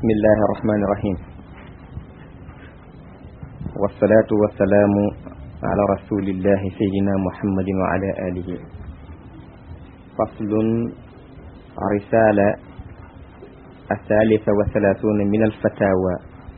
bismillahi irrahmani irrahim wasalaatu wasalaamu ala rasulillahi sayidina muhammadin wa ala alihi faslun risala athalitha wa thalathuna min alfatawa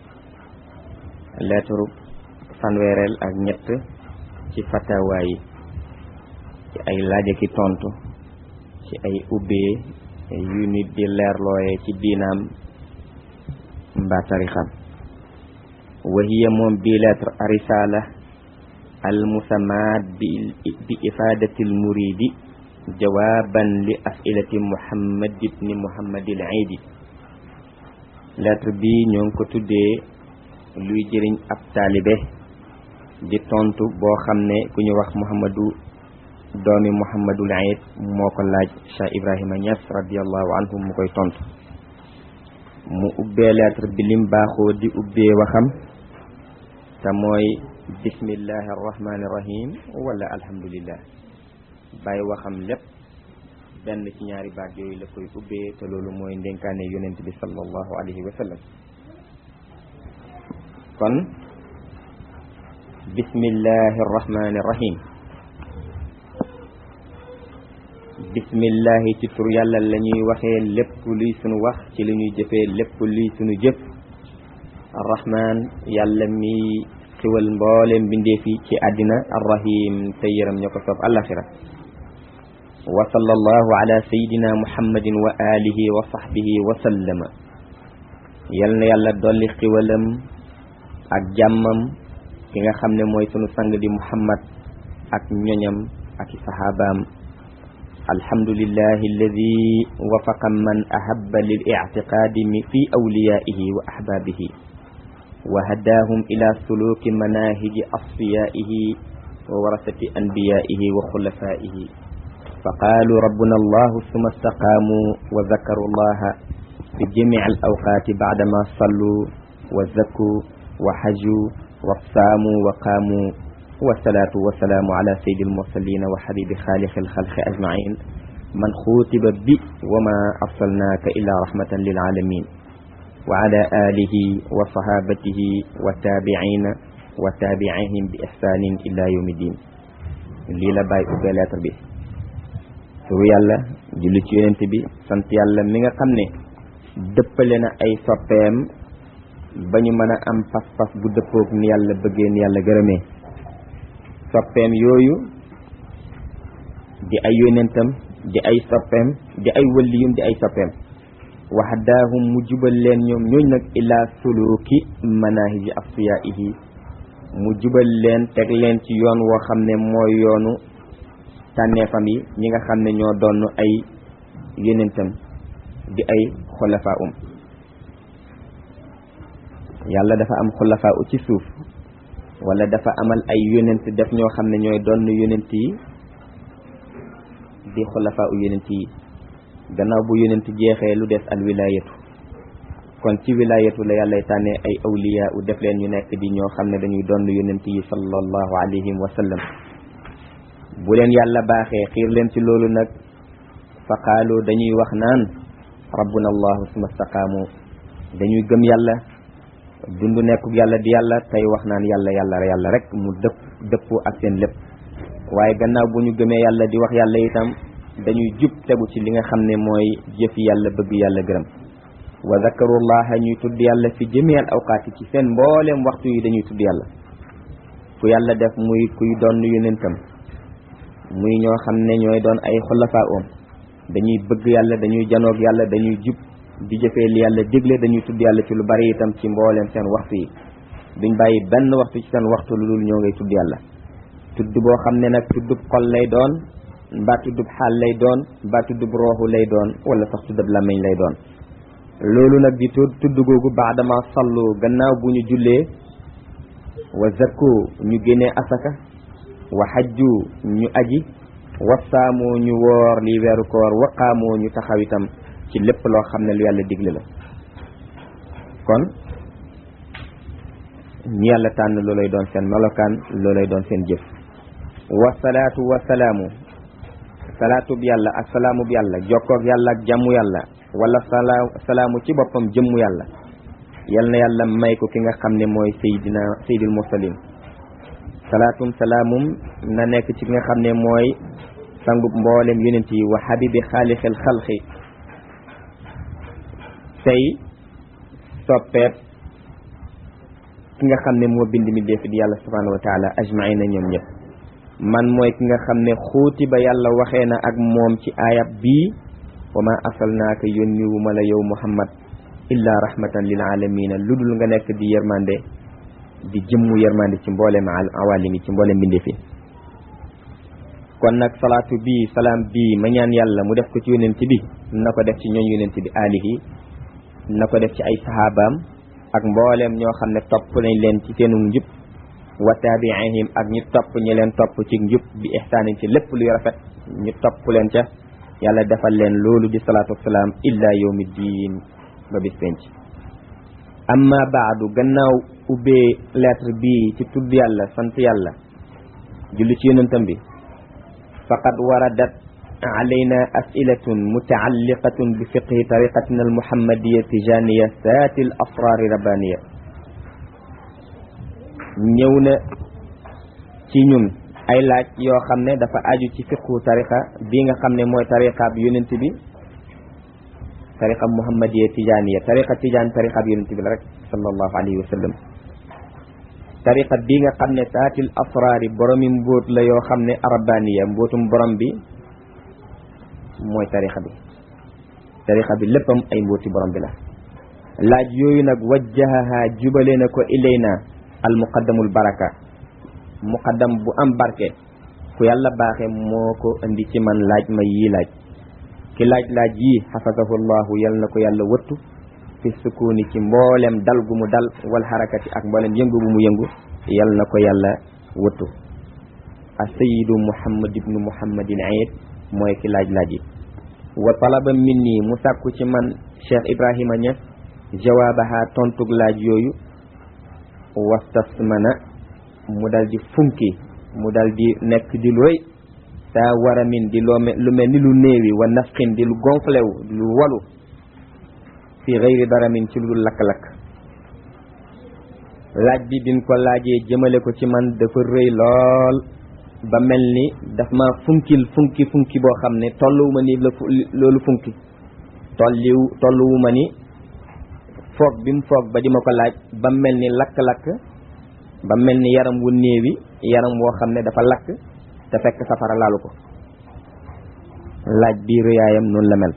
lettre fanweereel ak ñett ci fatawa yi ci ay laaj ki tontu ci ay ubbee yu nit di leerlooye ci diinaam mbaa tarixam wa hiya moom bii lettre risala al musamaat bi bi ifadati al muridi jawaaban li asilati muhammad ibni muhammadil iidi lettre bi ñoo ngi ko tuddee luy jëriñ ab taalibe di tontu boo xam ne ku ñu wax muhammadu doomi muhammadul iid moo ko laaj Cheikh Ibrahima Niass radiallahu anhu mu koy tontu mu ubbee lettre bi lim baaxoo di ubbee waxam te mooy bismillahi arrahmani irrahim wala alhamdulillah bàyyi waxam lépp benn ci ñaari baat yooyu la koy ubbee te loolu mooy ndénkaane yonent bi sallallahu alayhi wa sallam kon bismillahi arrahmani irrahim bismillahi ci tur yàlla la ñuy waxee lépp luy sunu wax ci li ñuy jëfee lépp luy sunu jëf arrahman yàlla mi xiwal mboolem mbindeef yi ci àddina arrahim te yëram ña ko soob alaxira wa sallallahu ala sayidina muhammadin wa alihi wa sahbihi wa sallama yal na yàlla dolli xiwalam ak jàmmam ki nga xam ne mooy sunu sang di muhammad ak ñoñam ak i sahabaam alhamdulillahi alladi wafaqa man ahabba lil ictiqaadi fi awliyaihi wa ahbaabihi wa hadaahum ila suluki manahiji asfiyaihi wa warasati anbiyaihi wa xulafaihi fa qaalu rabbuna allahu summa istaqaamu wa zakaru allaha fi jamici al awqaati bacdama sallu wa zakku wa haju wa saamu wa qaamu wasalaatu wasalaamu ala saydi almursalina wa xabibi xaaliqi alxalqi ajmain man xuutiba bi wa ma arsalnaaka illa rahmatan lilaalamin wa ala alihi wa sahabatihi wa taabiciina wa taabicihim bi ixsaanin ila yawmi din lii la bàyyi ubbee lettre bi turu yàlla julli ci yonent bi sant yàlla mi nga xam ne dëppale na ay soppeem ba ñu mën a am pas-pas bu dëppoog ni yàlla bëggee ni yàlla gërëmee soppeem yooyu di ay yonentam di ay soppeem di ay wëlliyum di ay soppeem waxdaahum mu jubal leen ñoom ñooñ nag ilaa suluki manahiji asfiyaihi mu jubal leen teg leen ci yoon woo xam ne mooy yoonu tànneefam yi ñi nga xam ne ñoo doon ay yonentam di ay xulafaa um yàlla dafa am xulafaa u ci suuf wala dafa amal ay yonent def ñoo xam ne ñooy doon yonent yi di xulafaa u yonent yi gannaaw bu yonent jeexee lu des al wilayatu kon ci wilayatu la yàllay tànnee ay awliya u def leen ñu nekk di ñoo xam ne dañuy doon yonent yi sallallahu alayhi wa sallam bu leen yàlla baaxee xiir leen ci loolu nag fa qaalu dañuy wax naan rabbuna allahu suma staqaamu dañuy gëm yàlla dund nekkuk yàlla di yàlla tey wax naan yàlla yàlla yàlla rek mu dëpp dëppoo ak seen lépp waaye gannaaw bu ñu gëmee yàlla di wax yàlla itam dañuy jub tegu ci li nga xam ne mooy jëfi yàlla bëgg yàlla gërëm wa zakarullaha ñuy tudd yàlla fi jami al awqaati ci seen mbooleem waxtu yi dañuy tudd yàlla fu yàlla def muy kuy doon yonentam muy ñoo xam ne ñooy doon ay xulafaa om dañuy bëgg yàlla dañuy janoog yàlla dañuy jub di jëfee li yàlla digle dañuy tudd yàlla ci lu bari itam ci mbooleem seen waxtu yi duñ bàyyi benn waxtu ci seen waxtu lu dul ñoo ngay tudd yàlla tudd boo xam ne nag tuddub xol lay doon mbaa tuddub xaal lay doon mbaa tuddub rooxu lay doon wala sax tuddub làmmiñ lay doon loolu nag di tudd tudd googu baadama sallu gannaaw bu ñu jullee wa zakku ñu génnee asaka wa xajju ñu aji wa saamu ñu woor li weeru koor wa qaamu ñu taxaw itam ci lépp loo xam ne lu yàlla digle la kon ñi yàlla tànn loolay doon seen melokaan loolay doon seen jëf wasalaatu wasalaamu salaatu bi yàlla ak salaamu bi yàlla jokkoog yàlla ak jàmmu yàlla wala salaa salaamu ci boppam jëmmu yàlla yal na yàlla may ko ki nga xam ne mooy saydina saydul mursalin salaatum salaamum na nekk ci ki nga xam ne mooy sangub mboolem yonent yi wa habibi xaalixil xalqi tey soppeet ki nga xam ne moo bind mi def di yàlla subhanahu wa taala ajmaina ñoom ñëpp man mooy ki nga xam ne xuuti ba yàlla waxee na ak moom ci aayab bii wa ma arsalnaaka yónniwu ma la yow muhammad illa rahmatan lil alamina lu dul nga nekk di yërmande di jëmmu yërmande ci mboolem al awalimi ci mboolem mbindeef yi kon nag salaatu bii salaam bii ma ñaan yàlla mu def ko ci yonent bi na ko def ci ñooñ yonent bi alihi na ko def ci ay sahabaam ak mbooleem ñoo xam ne topp nañ leen ci seenu njub wa taabiihim ak ñu topp ñi leen topp ci njub bi ihsaanin ci lépp luy rafet ñu topp leen ca yàlla defal leen loolu di salaatu wasalaam illa yawmi diin ba bis penc amma baadu gannaaw ubbee lettre bii ci tudd yàlla sant yàlla julli ci yonentam bi faqad waradat علينا أسئلة متعلقة بفقه طريقتنا المحمدية التجانية ذات الأسرار ربانية ñëwna ci ñun ay laaj yoo xam ne dafa aju ci fiqhu tariqa bi nga xam ne mooy tariqa bi yonent bi tariqa muhammadiya tijaniya tariqa tijaan tariqa bi yonent bi la rek sallallahu alayhi wa sallam tariqa bi nga xam ne saatil asraari boromi mbóot la yoo xam ne arabaniya mbóotum borom bi mooy tarixa bi tarixa bi léppam ay mbóoti borom bi la laaj yooyu nag wajjahaha jubale na ko ilayna al muqaddamul baraka muqaddam bu am barke ku yàlla baaxe moo ko indi ci man laaj ma yii laaj ki laaj laaj yii xafasahu llahu yal na ko yàlla wëttu fi sukuni ci mboolem dal gu mu dal wal xarakati ak mboolem yëngu bu mu yëngu yal na ko yàlla wëttu a sayidu muhammad ibnu muhammadin ayid mooy ki laaj laaj yi wa talaba min nii mu sàkku ci man cheikh ibrahima Niass jawaabaha tontug laaj yooyu wastasmana mu dal di funki mu dal di nekk di looy saa waramin di loo lu mel ni lu néewi wa nafqin di lu gonflewu di lu walu fi gayri daramin ci lu dul lakk-lakk laaj bi bin ko laajee jëmale ko ci man dafa rëy lool ba mel ni daf ma funkil funki funki boo xam ne tolluwuma ni la loolu funki tolliw tolluwuma ni foog bi mu foog ba di ma ko laaj ba mel ni lakk-lakk ba mel ni yaram wu néewi yaram woo xam ne dafa lakk te fekk safara laalu ko laaj bi rëyaayam noonu la mel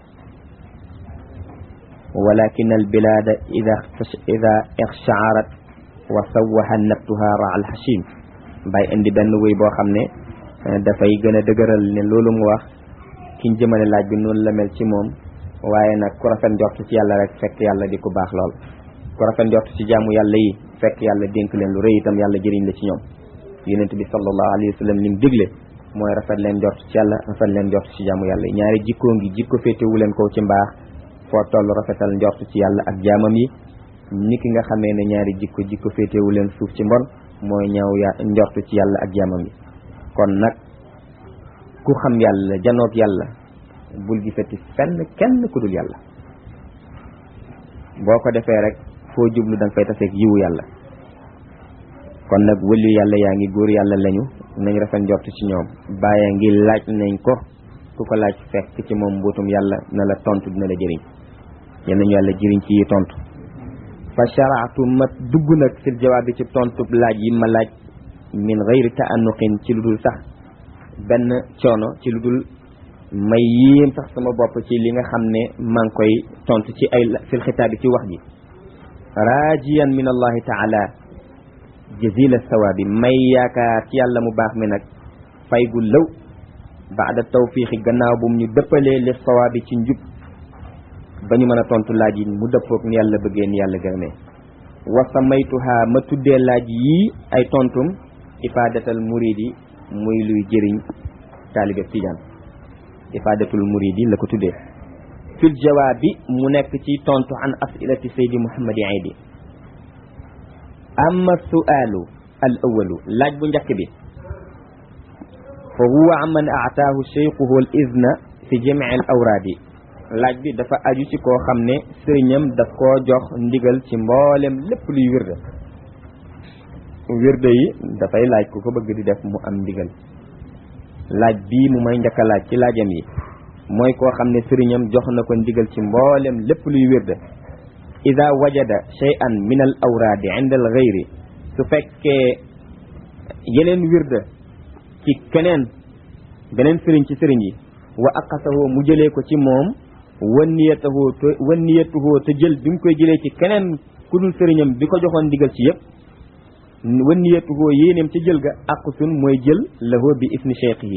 walakin al bilada ida ida ixshaarat wa sawaha nabtuha ra al hashim bay indi benn wéy boo xam ne dafay gën a dëgëral ne loolu mu wax kiñ jëmale laaj bi noonu la mel ci moom waaye nag ku rafet njort ci yàlla rek fekk yàlla di ku baax lool ku rafet njort ci jaamu yàlla yi fekk yàlla dénk leen lu rëy itam yàlla jëriñ la ci ñoom yonent bi sallallahu alayhi wa sallam lim digle mooy rafet leen njort ci yàlla rafet leen njort ci jaamu yàlla yi ñaari jikkoo ngi jikko féetewu leen ko ci mbaax foo toll rafetal njort ci yàlla ak jaamam yi ni ki nga xamee ne ñaari jikko jikko féetewu leen suuf ci mbon mooy ñaaw ya njort ci yàlla ak jaamam yi kon nag ku xam yàlla janoog yàlla bul gisati fenn kenn ku dul yàlla boo ko defee rek foo jublu da nga fay taseeg yiwu yàlla kon nag wëllu yàlla yaa ngi góor yàlla lañu nañ rafet njort ci ñoom bàyyi ngi laaj nañ ko ku ko laaj fekk ci moom mbuutum yàlla na la tontu dina la jëriñ yal nañu yàlla jëriñ ci yi tontu fa sharaatu ma dugg nag fil jawaab bi ci tontu laaj yi ma laaj min gayri ta'annuqin ci lu dul sax benn coono ci lu dul may yéem sax sama bopp ci li nga xam ne maa ngi koy tontu ci ay fil xitaabi ci wax ji rajiyan min allahi taala jazila sawaabi may yaakaar ci yàlla mu baax mi nag fay gu lëw baada tawfiixi gannaaw bu mu ñu dëppalee li sawaabi ci njub ba ñu mën a tontu laaj yi mu dëppoog ni yàlla bëggee ni yàlla gërëmee wa samaytuha ma tuddee laaj yii ay tontum ifaadatal muridi muy luy jëriñ taalibe tijaan ifaadatul muridi la ko tuddee fil jawaabi mu nekk ci tontu an asilati saydi muhammadi aidi amma sualu al awalu laaj bu njëkk bi fa huwa amman aataahu cheikhuhu al izna fi jamii al awraadi laaj bi dafa aju ci koo xam ne sëriñam daf koo jox ndigal ci mboolem lépp luy wirde wirde yi dafay laaj ku ko bëgg di def mu am ndigal laaj bii mu may njëkk a laaj ci laajam yi mooy koo xam ne sëriñam jox na ko ndigal ci mboolem lépp luy wirde ida wajada shay'an min al awraadi inda al ghayri su fekkee yeneen wirde ci keneen beneen sëriñ ci sëriñ yi wa aqasahoo mu jëlee ko ci moom wan niyatahoo te wan niyatuhoo te jël bi mu koy jëlee ci keneen ku dul sëriñam bi ko joxoon ndigal ci yëpp wan niyatuhoo yéeneem ca jël ga aqusun mooy jël lahoo bi isni cheikh yi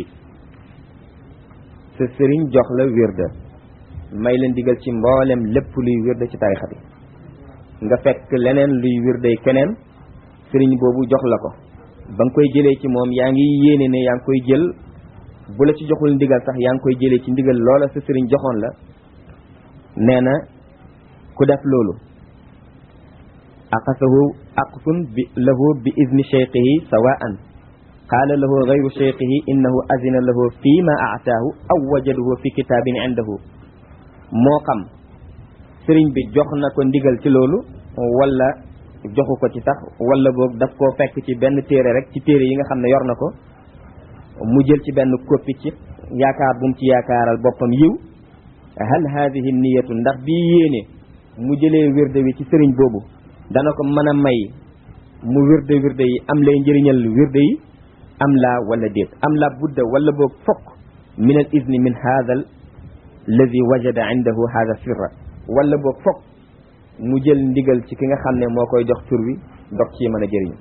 sa sëriñ jox la wirda may la ndigal ci mboolem lépp luy wirda ci tarixa bi nga fekk leneen luy wirday keneen sëriñ boobu jox la ko ba nga koy jëlee ci moom yaa ngi yéene ne yaa ngi koy jël bu la ci joxul ndigal sax yaa ngi koy jëlee ci ndigal loola sa sëriñ joxoon la nee na ku def loolu aqasahu aqsun bi lahu bi izni cheikhihi sawaan qaala lahu gayru cheikhihi innahu azina lahu fi ma aataahu aw wajaduhu fi kitaabin indahu moo xam sëriñ bi jox na ko ndigal ci loolu wala joxu ko ci sax wala boog daf koo fekk ci benn téere rek ci téere yi nga xam ne yor na ko mu jël ci benn koppi ci yaakaar bu mu ci yaakaaral boppam yiw hal hadihi niyatu ndax bii yéene mu jëlee wirde wi ci sëriñ boobu dana ko mën a may mu wirde wirde yi am lay njëriñal wirde yi am laa wala déet am la budda wala boog fokk min al izni min hada alladi wajada indahu hada sirra wala boog fokk mu jël ndigal ci ki nga xam ne moo koy jox tur wi dog ci mën a jëriñu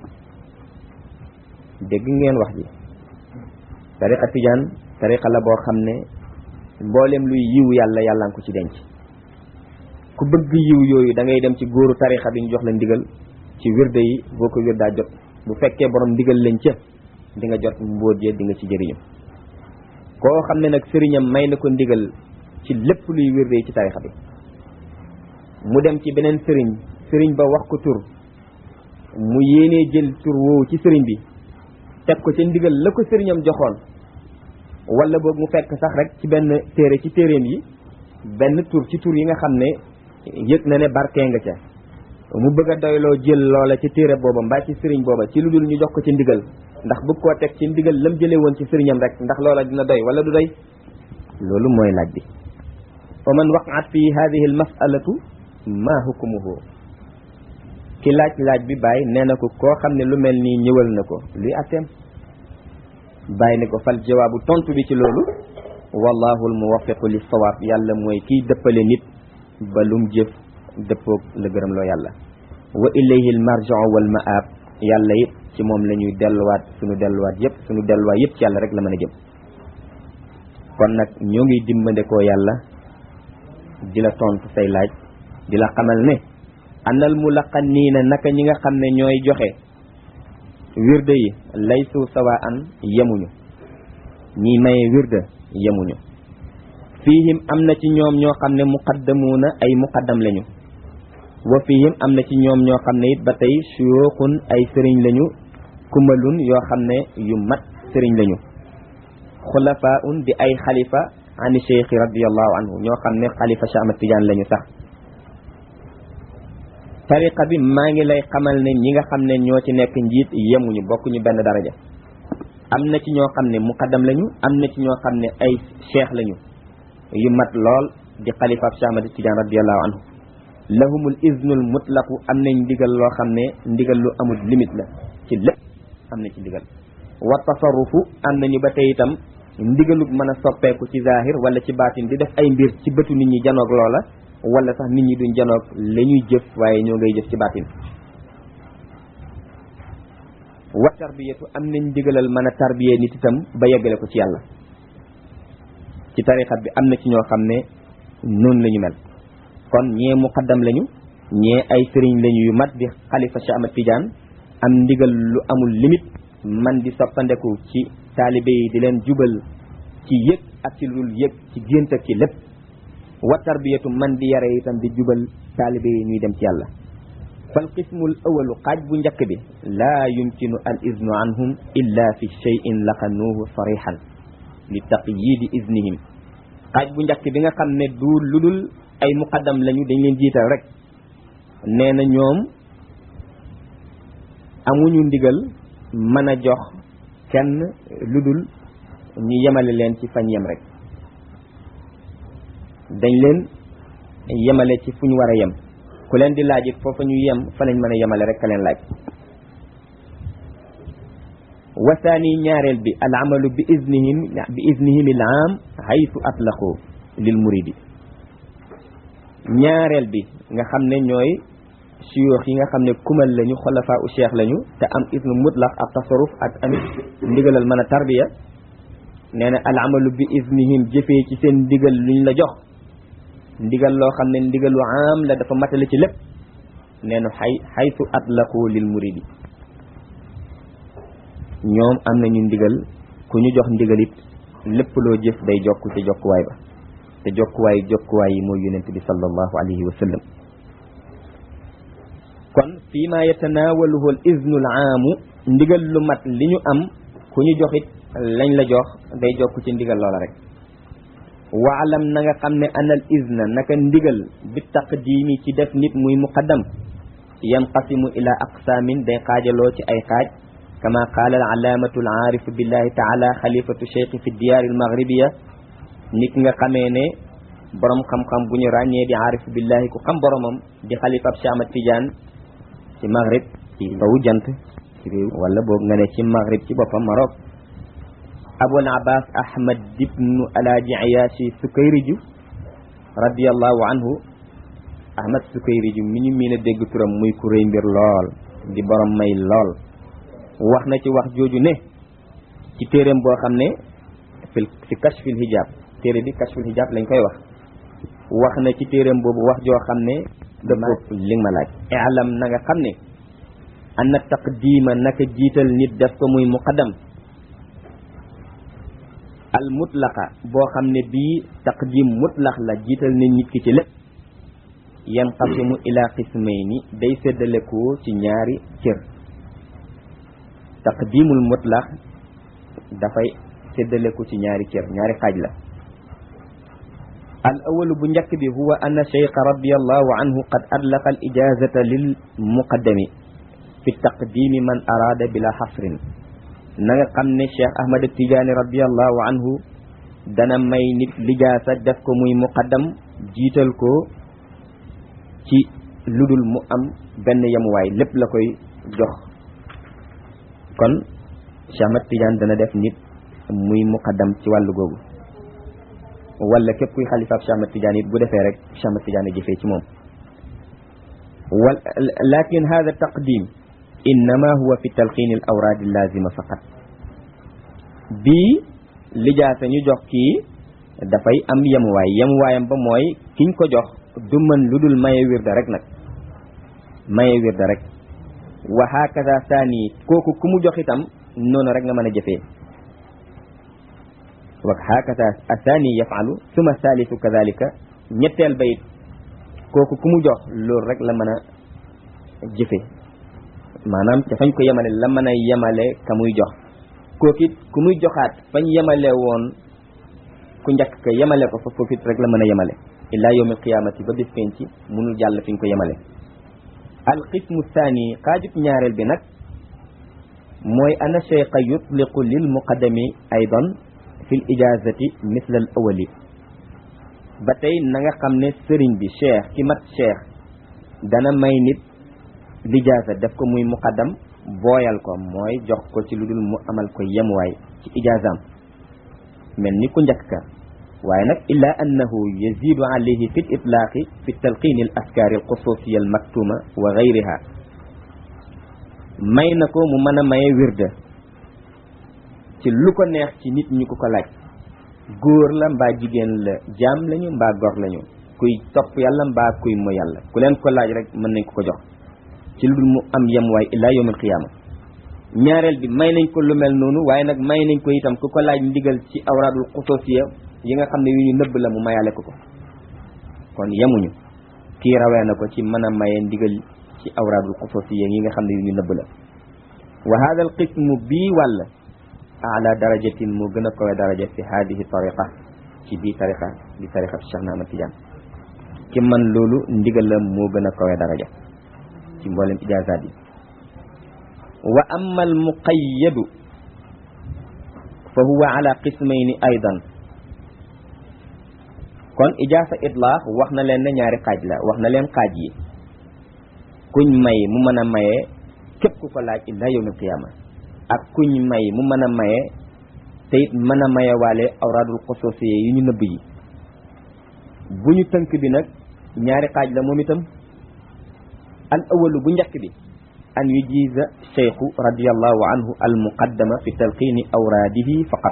dégg ngeen wax ji tariqa tijaan tariqa la boo xam ne mboolem luy yiw yàlla yàlla nga ko ci denc ku bëgg yiw yooyu da ngay dem ci góoru tariqa bi ñu jox la ndigal ci wirde yi boo ko wirdaa jot bu fekkee borom ndigal lañ ca di nga jot mbóot ya di nga ci jëriñu koo xam ne nag sëriñam may na ko ndigal ci lépp luy wirde yi ci tariqa bi mu dem ci beneen sëriñ sëriñ ba wax ko tur mu yéenee jël tur woowu ci sëriñ bi teg ko ca ndigal la ko sëriñam joxoon wala boog mu fekk sax rek ci benn téere ci téereem yi benn tur ci tur yi nga xam ne yëg na ne barkee nga ca mu bëgg a doyloo jël loola ci téere booba mbaa ci sëriñ booba ci lu dul ñu jox ko ci ndigal ndax bëgg koo teg ci ndigal lam jëlee woon ci sëriñam rek ndax loola dina doy wala du doy loolu mooy laaj bi wa man waqaat fi hadihi al masalatu ma hukmuhu ki laaj laaj bi bàyyi nee na ko koo xam ne lu mel nii ñëwal na ko luy atteem bàyyi ne ko fal jawaabu tontu bi ci loolu wallahu al muwaffiqu lis sawaab yàlla mooy kiy dëppale nit ba lum jëf dëppoog la gërëm loo yàlla wa ilayhi al marji'u wal ma'ab yàlla it ci moom la ñuy delluwaat suñu delluwaat yëpp suñu delluwaat yëpp ci yàlla rek la mën a jëm kon nag ñoo ngi dimbandekoo yàlla di la tontu say laaj di la xamal ne anal mulaqaniina naka ñi nga xam ne ñooy joxe wirde yi laysu sawaan yemuñu ñi maye wirde yemuñu fiihim am na ci ñoom ñoo xam ne muqaddamuuna ay muqaddam lañu wa fiihim am na ci ñoom ñoo xam ne it ba tey suyuuxun ay sëriñ lañu kumalun yoo xam ne yu mat sëriñ lañu xulafaun di ay xalifa ani cheikhi radiallahu anhu ñoo xam ne xalifa Cheikh Ahmad Tidiane lañu sax tariqa bi maa ngi lay xamal ne ñi nga xam ne ñoo ci nekk njiit yemuñu bokkuñu benn daraja am na ci ñoo xam ne muqaddam lañu am na ci ñoo xam ne ay cheikh lañu yu mat lool di xalifa Cheikh Ahmad Tidiane radiallahu anhu lahumul iznul mutlaqu am nañ ndigal loo xam ne ndigal lu amul limite la ci lépp am na ci ndigal wa tasarrufu am nañu ba tey itam ndigalu mën a soppeeku ci zahir wala ci baatin di def ay mbir ci bëtu nit ñi janoog loola wala sax nit ñi duñ janoog la ñuy jëf waaye ñoo ngay jëf ci baatin wa tarbiyatu am nañ ndigalal mën a tarbiyee nit itam ba yeggale ko ci yàlla ci tarixa bi am na ci ñoo xam ne noonu la ñu mel kon ñee muqaddam lañu ñee ay sëriñ lañu yu mat di xalifa Cheikh Ahmad Tidiane am ndigal lu amul limite man di soppandeku ci taalibe yi di leen jubal ci yëg ak ci lul yëg ci gént ak ci lépp wa tarbiyatu man di yare itam di jubal taalibe yi ñuy dem ci yàlla fal qismul awalu xaaj bu njëkk bi laa yumkinu al iznu anhum illa fi cheyin laqanuuhu sarixan li taqyidi iznihim xaaj bu njëkk bi nga xam ne du lu dul ay muqaddam lañu dañ leen jiital rek nee na ñoom amuñu ndigal mën a jox kenn lu dul ñu yemale leen ci fañ yem rek dañ leen yemale ci fu ñu war a yem ku leen di laaj it foofa ñu yem fa lañ mën a yemale rek ka leen laaj wasaani ñaareel bi al amalu bi iznihim bi iznihim al aam haytu atlaqu lil muridi ñaareel bi nga xam ne ñooy suyoox yi nga xam ne kumal lañu xolafaa u cheikh lañu te am isnu mutlaq ak tasaruf ak amit ndigalal mën a tarbiya nee na al amalu bi iznihim jëfee ci seen ndigal luñ la jox ndigal loo xam ne ndigalu am la dafa matale ci lépp nee na xay xaytu atlaqu lil muridi ñoom am nañu ndigal ku ñu jox ndigalit lépp loo jëf day jokk ci jokkuwaay ba te jokkuwaay jokkuwaay yi mooy yonent bi sallallahu alayhi wa sallam kon fii ma yatanaawaluhu al iznu al aamu ndigal lu mat li ñu am ku ñu joxit lañ la jox day jokk ci ndigal loola rek waalam na nga xam ne anal izna naka ndigal bi taqdimi ci def nit muy muqaddam yanqasimu ila aqsaamin day xaajaloo ci ay xaaj kama qaala al alaamatu al aarif billahi taala xalifatu cheikh fi diyaar al maghribiya nit nga xamee ne borom xam-xam bu ñu ràññee di aarif billahi ku xam boromam di xalifab Cheikh Ahmad Tidiane ci maghrib ci bawu jant ci réew wala boog nga ne ci maghrib ci boppam Maroc abul abbas ahmad ibnu alaaji ayaasi sukayriju radiallahu anhu ahmad sukayriju mi ñu miin a dégg turam muy ku réy mbir lool di borom may lool wax na ci wax jooju ne ci téeréem boo xam ne fi fi kashfil hijab téere bi kashfil hijab lañ koy wax wax na ci téeréem boobu wax joo xam ne dëppoo li nga ma laaj alam na nga xam ne anna taqdima naka jiital nit def ko muy muqaddam al mutlaqa boo xam ne bii taqdim mutlaq la jiital ne nit ki ci lépp yanqasimu ila qismayni day séddalekoo ci ñaari cër taqdimul mutlaq dafay séddaleku ci ñaari cër ñaari xaaj la al awalu bu njëkk bi huwa anna cheikha radiallahu anhu qad adlaqa al ijazata lil muqaddami fi taqdimi man araada bila xasrin na nga xam ne cheikh ahmad tijaani radiallahu anhu dana may nit lijaasa def ko muy muqaddam jiital ko ci ludul mu am benn yemuwaay lépp la koy jox kon cheikh ahmad tijaan dana def nit muy muqaddam ci wàllu googu wala képp kuy xalifaab Cheikh Ahmad Tidiane it bu defee rek Cheikh Ahmad Tidiane jëfee ci moom wal lakin hada taqdim innama huwa fi talqin al awraad al lazima faqat bii lijaasa ñu jox kii dafay am yemuwaay yemuwaayam ba mooy kiñ ko jox du mën lu dul maye wirda rek nag maye wirda rek wa hakaza saani kooku ku mu jox itam noonu rek nga mën a jëfee wa hakata athani yafalu suma thalithu kadhalika ñetteel ba it kooku ku mu jox loolu rek la mën a jëfe maanaam ca fañ ko yemale la mën a yemale ka muy jox kooku it ku muy joxaat fañ yemale woon ku njëkk ka yemale ko fa foofu it rek la mën a yemale illa yawm alqiyamati ba bis penc munul jàll fi ñu ko yemale alqismu thani xaajub ñaareel bi nag mooy ana cheikha yutliqu lil muqaddami aydan fil ijazati misla al awali ba tey na nga xam ne sëriñ bi cheikh ki mat cheikh dana may nit lijaasa def ko muy muqaddam booyal ko mooy jox ko ci lu dul mu amal ko yemuwaay ci ijaazaam mel ni ku njëkk ka waaye nag illa annahu yazidu alayhi fi l itlaaqi fi talqini al askaari al xususiya al maktuma wa gayriha may na ko mu mën a maye wirda ci lu ko neex ci nit ñi ko ko laaj góor la mbaa jigéen la jaam lañu mbaa gor lañu kuy topp yàlla mbaa kuy mo yàlla ku leen ko laaj rek mën nañ ko ko jox ci lu dul mu am yemuwaay illaa yawmal qiyaama ñaareel bi may nañ ko lu mel noonu waaye nag may nañ ko itam ku ko laaj ndigal ci awraadul xususiya yi nga xam ne yu ñu nëbb la mu mayaale ko ko kon yemuñu kii rawee na ko ci mën a maye ndigal ci awraadul xususiya yi nga xam ne yu ñu nëbb la wa hada al qismu bii wàll ala darajatin mu gën a kowe daraja fi hadihi tariqa ci biir tarixa di tarixa Cheikh na Ahmad Tidiane ki man loolu ndigalam moo gën a kawe daraja ci mboolem ijaazaat yi wa amma al muqayyadu fa huwa ala qismayni aydan kon ijaasa itlaax wax na leen ne ñaari xaaj la wax na leen xaaj yi kuñ may mu mën a maye képp ku ko laaj illa yawmil qiyaama ak kuñ may mu mën a maye te it mën a maye waale awraadul xusuusiyya yu ñu nëbb yi bu ñu tënk bi nag ñaari xaaj la moom itam al awalu bu njëkk bi an yujiza cheikhu radiallahu anhu al muqaddama fi talqiini awraadihi faqat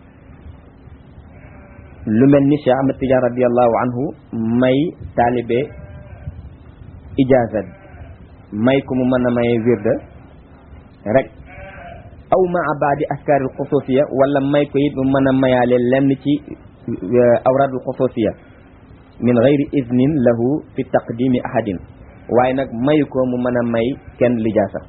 lu mel ni Cheikh Ahmad Tidiane radiallahu anhu may taalibe ijaaza may ku mu mën a maye wirda rek aw maa baadi askaaril xusuusiya wala may ko it mu mën a mayaale lenn ci awraadul xusuusiya min gayri idnin lahu fi taqdimi ahadin waaye nag mayu ko mu mën a may kenn lijaasa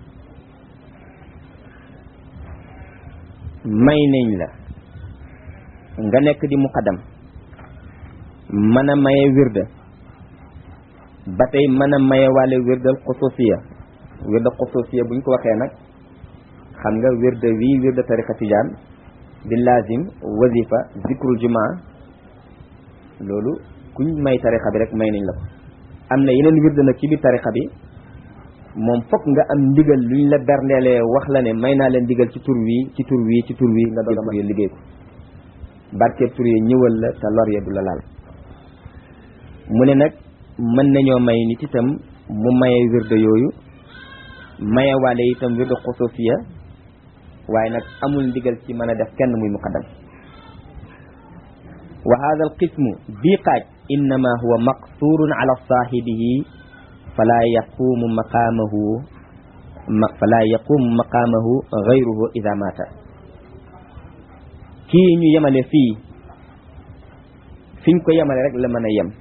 may nañ la nga nekk di muqaddam mën a maye wirda ba tey mën a maye waale wirdal xusuusiya wirda xusuusiya buñ ko waxee nag xam nga wirda wii wirda tariqa tijaan di lazim wazifa zikrul jumaa loolu kuñ may tariqa bi rek may nañ la ko am na yeneen wirda nag ci biir tariqa bi moom fokk nga am ndigal luñ la berndeelee wax la ne may naa leen ndigal ci tur wii ci tur wii ci tur wii nga doog a mën liggéey ko barkeeb tur yi ñëwal la te lor ya du la laal mu ne nag mën nañoo may nit itam mu maye wirda yooyu maye waale itam wirda xusuusiya waaye nag amul ndigal ci mën a def kenn muy muqaddam wa hada al qismu bii xaaj innama huwa maqsurun ala saahibihi fala yaqumu maqaamahu fala yaqumu maqaamahu gayruhu ida mata kii ñu yemale fii fiñ ko yemale rek la mën a yem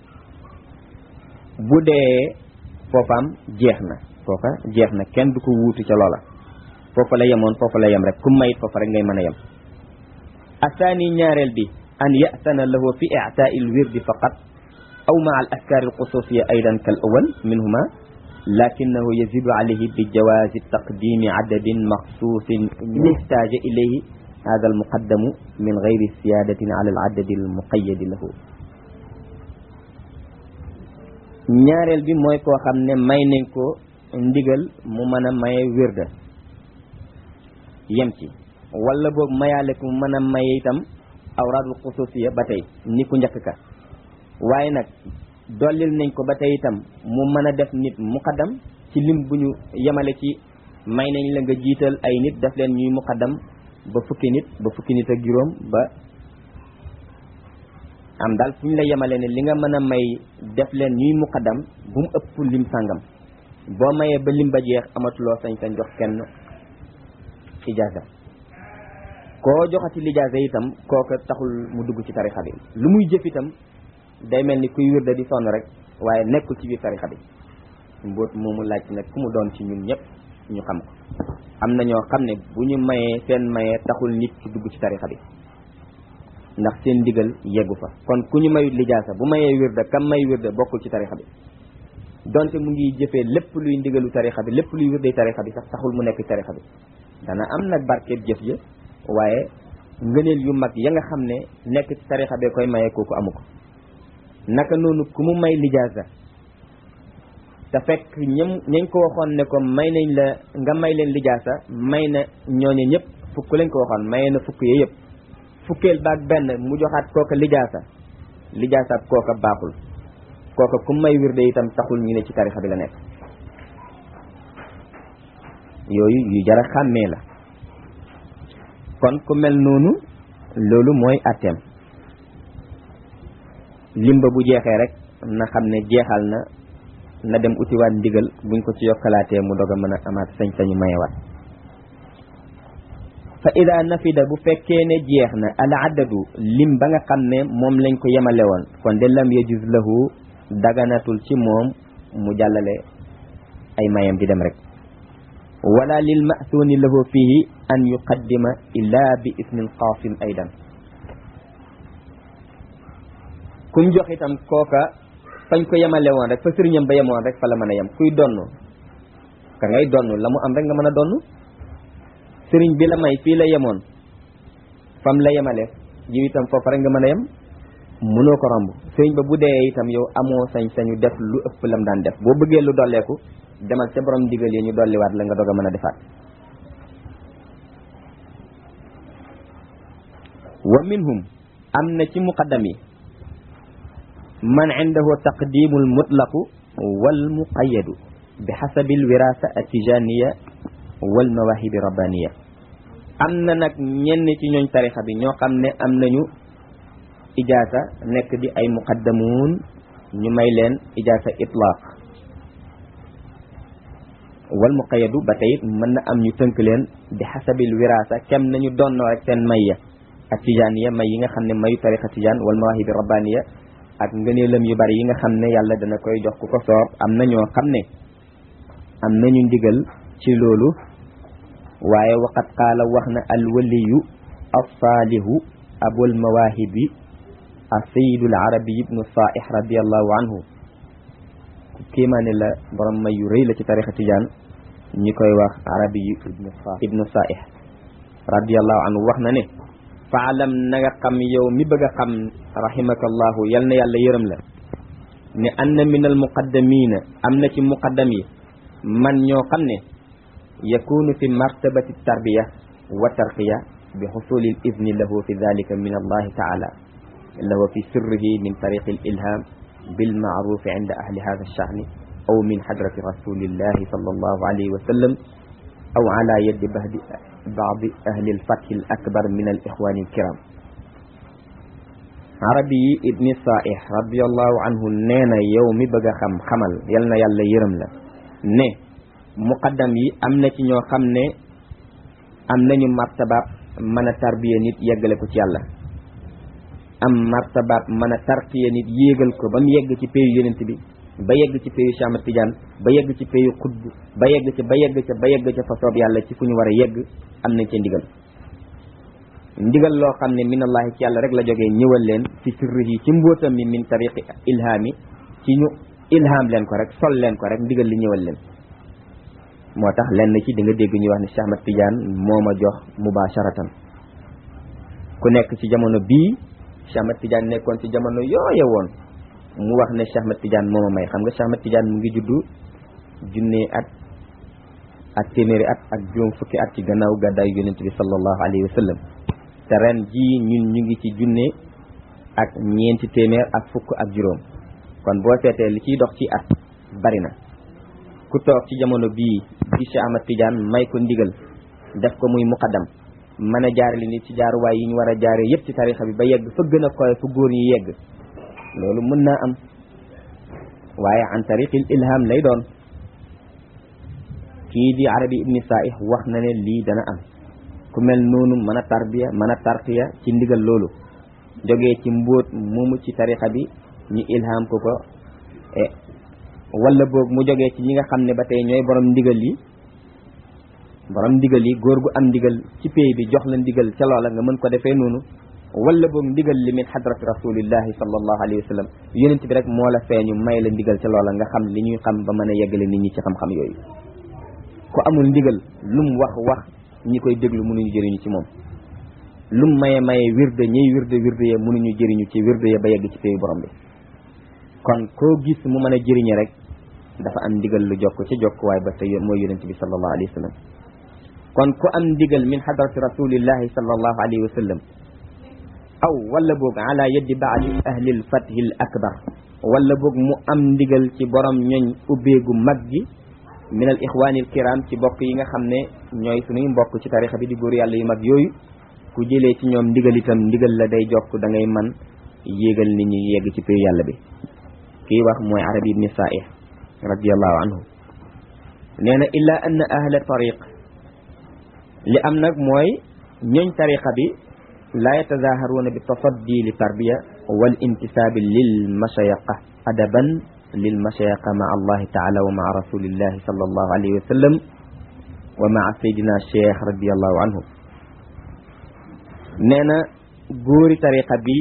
bu dee foofaam jeex na foofa jeex na kenn du ko wuutu ca loola foofa la yemoon foofa la yem rek ku mayit foofa rek ngay mën a yem asaani ñaareel bi an ya'tana lahu fi i'taa'i al-wirdi faqat aw ma'a al-askaar al-xusuusiyya aydan kal awwal minhuma lakinnahu yazidu alayhi bi jawaazi taqdiimi adadin maxsuusin ihtaaja ilayhi hada al-muqaddamu min gayri siyaadatin ala al-adadi al-muqayyadi lahu ñaareel bi mooy koo xam ne may nañ ko ndigal mu mën a maye wirda yem ci wala boog mayaale ko mu mën a maye itam awraadul xusuusiya ba tey ni ku njëkk ka waaye nag dollil nañ ko ba tey itam mu mën a def nit muqaddam ci lim bu ñu yemale ci may nañ la nga jiital ay nit def leen ñuy muqaddam ba fukki nit ba fukki nit ak juróom ba am daal fu ñu la yemale ne li nga mën a may def leen ñuy muqaddam bu mu ëpp lim sàngam boo mayee ba lim ba jeex amatuloo sañ-sañ jox kenn ijaaza koo joxati lijaasa itam kooka taxul mu dugg ci tarixa bi lu muy jëf itam day mel ni kuy wirda di sonn rek waaye nekkul ci biir tarixa bi mbóot moomu laaj nag ku mu doon ci ñun ñëpp ñu xam ko am na ñoo xam ne bu ñu mayee seen mayee taxul nit ci dugg ci tarixa bi ndax seen ndigal yeggu fa kon ku ñu mayut lijaasa bu mayee wirda kam may wirda bokkul ci tarixa bi donte mu ngi jëfee lépp luy ndigalu tarixa bi lépp luy wirday tarixa bi sax taxul mu nekk ci tarixa bi dana am nag barkeeb jëf ja waaye ngëneel yu mag ya nga xam ne nekk ci tarixa bee koy maye kooku amu ko naka noonu ku mu may lijaasa te fekk ñam ñañ ko waxoon ne ko may nañ la nga may leen lijaasa may na ñooñu ñëpp fukk lañ ko waxoon maye na fukk yee yëpp fukkeel baag benn mu joxaat kooka lijaasa lijaasaat kooka baaxul kooka ku may wirde itam taxul ñu ne ci tarixa bi la nekk yooyu yu jara xàmmee la kon ku mel noonu loolu mooy atteem limba bu jeexee rek na xam ne jeexal na na dem utiwaat ndigal buñ ko ci yokkalaatee mu dog a mën a amaat sañ-sañu mayewaat fa ida nafida bu fekkee ne jeex na al adadu lim ba nga xam ne moom lañ ko yemale woon kon de lam yajuz lahu daganatul ci moom mu jàllale ay mayam di dem rek wala lil ma'thuni lahu fihi an yuqaddima illa bi ismin qaasim aydan kum jox itam kooka fañ ko yemale woon rek fa sëriñam ba yemoon rek fa la mën a yem kuy donn ka ngay donn la mu am rek nga mën a donn sëriñ bi la may fii la yemoon fam la yemale yow itam foofa rek nga mën a yem mënoo ko romb sëriñ ba bu dee itam yow amoo sañ-sañu def lu ëpp lam daan def boo bëggee lu dolleeku demal ca borom digal yi ñu dolliwaat la nga doog a mën a defaat wa minhum am na ci muqaddam yi man indahu taqdimu almutlaqu wal muqayyadu bi xasabi alwirasa atijaniya wal mawahibi rabbaniya am na nag ñenn ci ñooñ tarixa bi ñoo xam ne am nañu ijaasa nekk di ay muqaddamuun ñu may leen ijaasa itlaq wal muqayyadu ba tey mën na am ñu tënk leen bi xasabil wirasa kem nañu donnoo rek seen may ya ak tijaaniya may yi nga xam ne mayu tarixa tijaan wal mawahibi rabbaniya ak ngëneelam yu bari yi nga xam ne yàlla dana koy jox ku ko soob am na ñoo xam ne am nañu ndigal ci loolu waaye waqat qaala wax na alwaliyu alsaalihu abul mawahibi asayid al arabi ibnu saih radiallahu anhu kéemaane la borom may yu rëy la ci tarixa tijaan ñi koy wax arabi yu ibnu saih radiallahu anhu wax na ne faalam na nga xam yow mi bëgg a xam rahimaka allahu yal na yàlla yërëm la ne anna min al muqaddamina am na ci muqaddam yi man ñoo xam ne yakunu fi martabati tarbiya wa tarqiya bi xusuli al idni lahu fi dalika min allahi taala lahu fi sirrihi min tariqi al ilham bil maaruf inda ahli hada alshani aw min hadrati rasulillahi sallallahu alayhi wa sallam aw ala yadi bahdi baadi ahli alfathi al akbar min al ixwani alkiram arabi yi ibni saih radiallahu anhu nee na yow mi bëgg a xam xamal yal na yàlla yërëm la ne muqaddam yi am na ci ñoo xam ne am nañu martabaab mën a tarbiya nit yeggale ko ci yàlla am martabaab mën a tarqiya nit yéegal ko ba mu yegg ci péyu yonent bi ba yegg ci péyu Cheikh Ahmad Tidiane ba yegg ci péyu xutb ba yegg ca ba yegg ca ba yegg ca fa soob yàlla ci fu ñu war a yegg am nañ ca ndigal ndigal loo xam ne min allahi ci yàlla rek la jógee ñëwal leen ci sirri yi ci mbóotam mi min tariqi ilhaami ci ñu ilham leen ko rek sol leen ko rek ndigal li ñëwal leen moo tax lenn ci di nga dégg ñuy wax ne Cheikh Ahmad Tidiane moo ma jox mubasharatan ku nekk ci jamono bii Cheikh Ahmad Tidiane nekkoon ci jamono yooye woon mu wax ne Cheikh Ahmad Tidiane moo ma may xam nga Cheikh Ahmad Tidiane mu ngi juddu junne at ak téeméeri at ak juróom fukki at ci gannaaw gàddaayu yonent bi sallallahu alayhi wa sallam te ren jii ñun ñu ngi ci junne ak ñeenti téeméer ak fukk ak juróom kon boo seetee li ciy dox ci at bari na ku toog ci jamono bii di Cheikh Ahmad Tidiane may ko ndigal def ko muy muqaddam mën a jaarale nit ci jaaruwaay yi ñu war a jaare yëpp ci tarixa bi ba yegg fa gën a koy fu góor ñi yegg loolu mën naa am waaye an tariqil ilham lay doon kii di arabi ibni saih wax na ne lii dana am ku mel noonu mën a tarbiya mën a tarqiya ci ndigal loolu jógee ci mbóot moomu ci tarixa bi ñu ilham ko ko e wala boog mu jógee ci ñi nga xam ne ba tey ñooy borom ndigal yi borom ndigal yi góor gu am ndigal ci pay bi jox la ndigal ca loola nga mën ko defee noonu wala boog ndigal li min hadrati rasulillahi sallallahu alayhi wa sallam yonent bi rek moo la feeñu may la ndigal ca loola nga xam li ñuy xam ba mën a yeggale nit ñi ci xam-xam yooyu ku amul ndigal lum wax wax ñi koy déglu mënuñu jëriñu ci moom lum maye maye wirde ñiy wirde wirde ya mënuñu jëriñu ci wirde ya ba yegg ci payu borom bi kon koo gis mu mën a jëriñe rek dafa am ndigal lu jokk ci jokk waaye ba tey mooy yonent bi sallallahu alayhi wa sallam kon ku am ndigal min hadrati rasulillahi sallallahu alayhi wa sallam aw wala boog ala yaddi baadi ahli lfathi l akbar wala boog mu am ndigal ci borom ñoñ ubbeegu mag gi min al ixwani al kiram ci bokk yi nga xam ne ñooy suñuy mbokk ci tarixa bi di góor yàlla yu mag yooyu ku jëlee ci ñoom ndigal itam ndigal la day jokk da ngay man yéegal nit ñi yegg ci péyu yàlla bi kii wax mooy arabi ibni saih radiallahu anhu nee na illa anna ahla tariq li am nag mooy ñooñ tariqa bi laa yatazaharuuna bi tafaddi li tarbiya wal intisaabi lil mashayaqa adaban lil mashayaqa maa allahi taala wa maa rasulillahi sallallahu alayhi wa sallam wa maa saydina cheikh radiallahu anhu nee na góori tariqa bi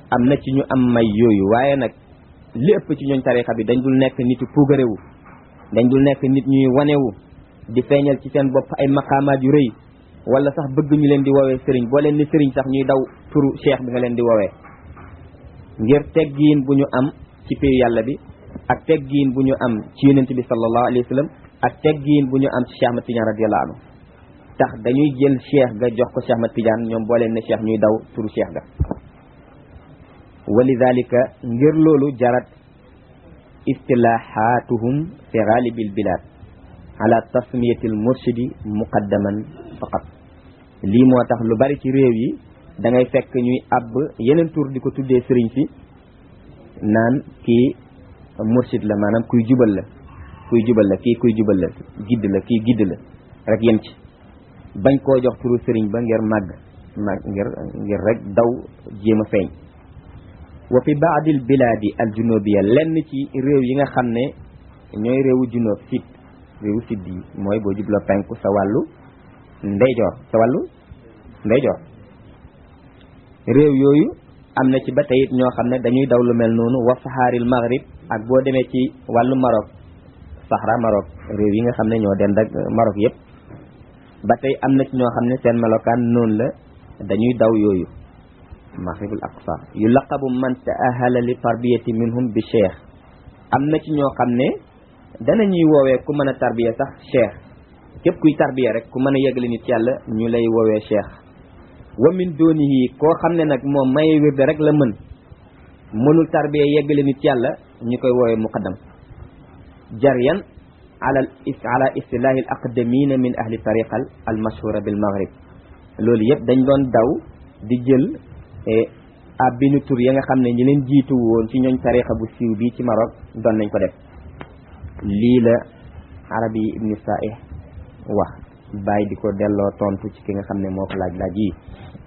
am na ci ñu am may yooyu waaye nag li ëpp ci ñooñ tarixa bi dañ dul nekk nit yu puugarewu dañ dul nekk nit ñuy wanewu di feeñal ci seen bopp ay maqaamaat yu rëy wala sax bëgg ñu leen di woowee sëriñ boo leen ni sëriñ sax ñuy daw turu cheikh bi nga leen di woowee ngir teggiin bu ñu am ci péyu yàlla bi ak teggiin bu ñu am ci yonent bi sallallahu alayhi wa sallam ak teggiin bu ñu am ci Cheikh Ahmad Tidiane radiyallahu anhu tax dañuy jël cheikh ga jox ko Cheikh Ahmad Tidiane ñoom boo leen ne cheikh ñuy daw turu cheikh ga walidalika ngir loolu jarat istilahatuhum fi galibil bilad ala tasmiyati al murshidi muqaddaman faqat lii moo tax lu bari ci réew yi da ngay fekk ñuy àbb yeneen tur di ko tuddee sëriñ si naan kii murshid la maanaam kuy jubal la kuy jubal la kii kuy jubal la gidd la kii gidd la rek yem ci bañ koo jox turu sëriñ ba ngir màgg màgg ngir ngir rek daw jéem a feeñ wa fi baadil bilaadi al junubiya lenn ci réew yi nga xam ne ñooy réewu junoob sit réewu sidd yi mooy boo jubloo penku sa wàllu ndeyjoor sa wàllu ndeyjoor réew yooyu am na ci ba tey it ñoo xam ne dañuy daw lu mel noonu wa saxaaril maghrib ak boo demee ci wàllu Maroc Sahara Maroc réew yi nga xam ne ñoo dend ak Maroc yëpp ba tey am na ci ñoo xam ne seen melokaan noonu la dañuy daw yooyu maghribul aqsa yu laqabu man taahala li tarbiyati minhum bi cheikh am na ci ñoo xam ne danañuy woowee ku mën a tarbiya sax cheikh képp kuy tarbiya rek ku mën a yeggali nit yàlla ñu lay woowee cheikh wa min doonihi koo xam ne nag moom maye wirde rek la mën mënul tarbiya yeggali nit yàlla ñu koy woowee muqaddam jaryan ala ala istilahi al aqdamina min ahli tariqa al mashhura bil maghrib loolu yëpp dañ doon daw di jël ab binu tur ya nga xam ne ñi leen jiitu woon ci ñooñ tariqa bu siiw bii ci Maroc doon nañ ko def lii la arabi ibni saih wax bàyyi di ko delloo tontu ci ki nga xam ne moo ko laaj laaj yi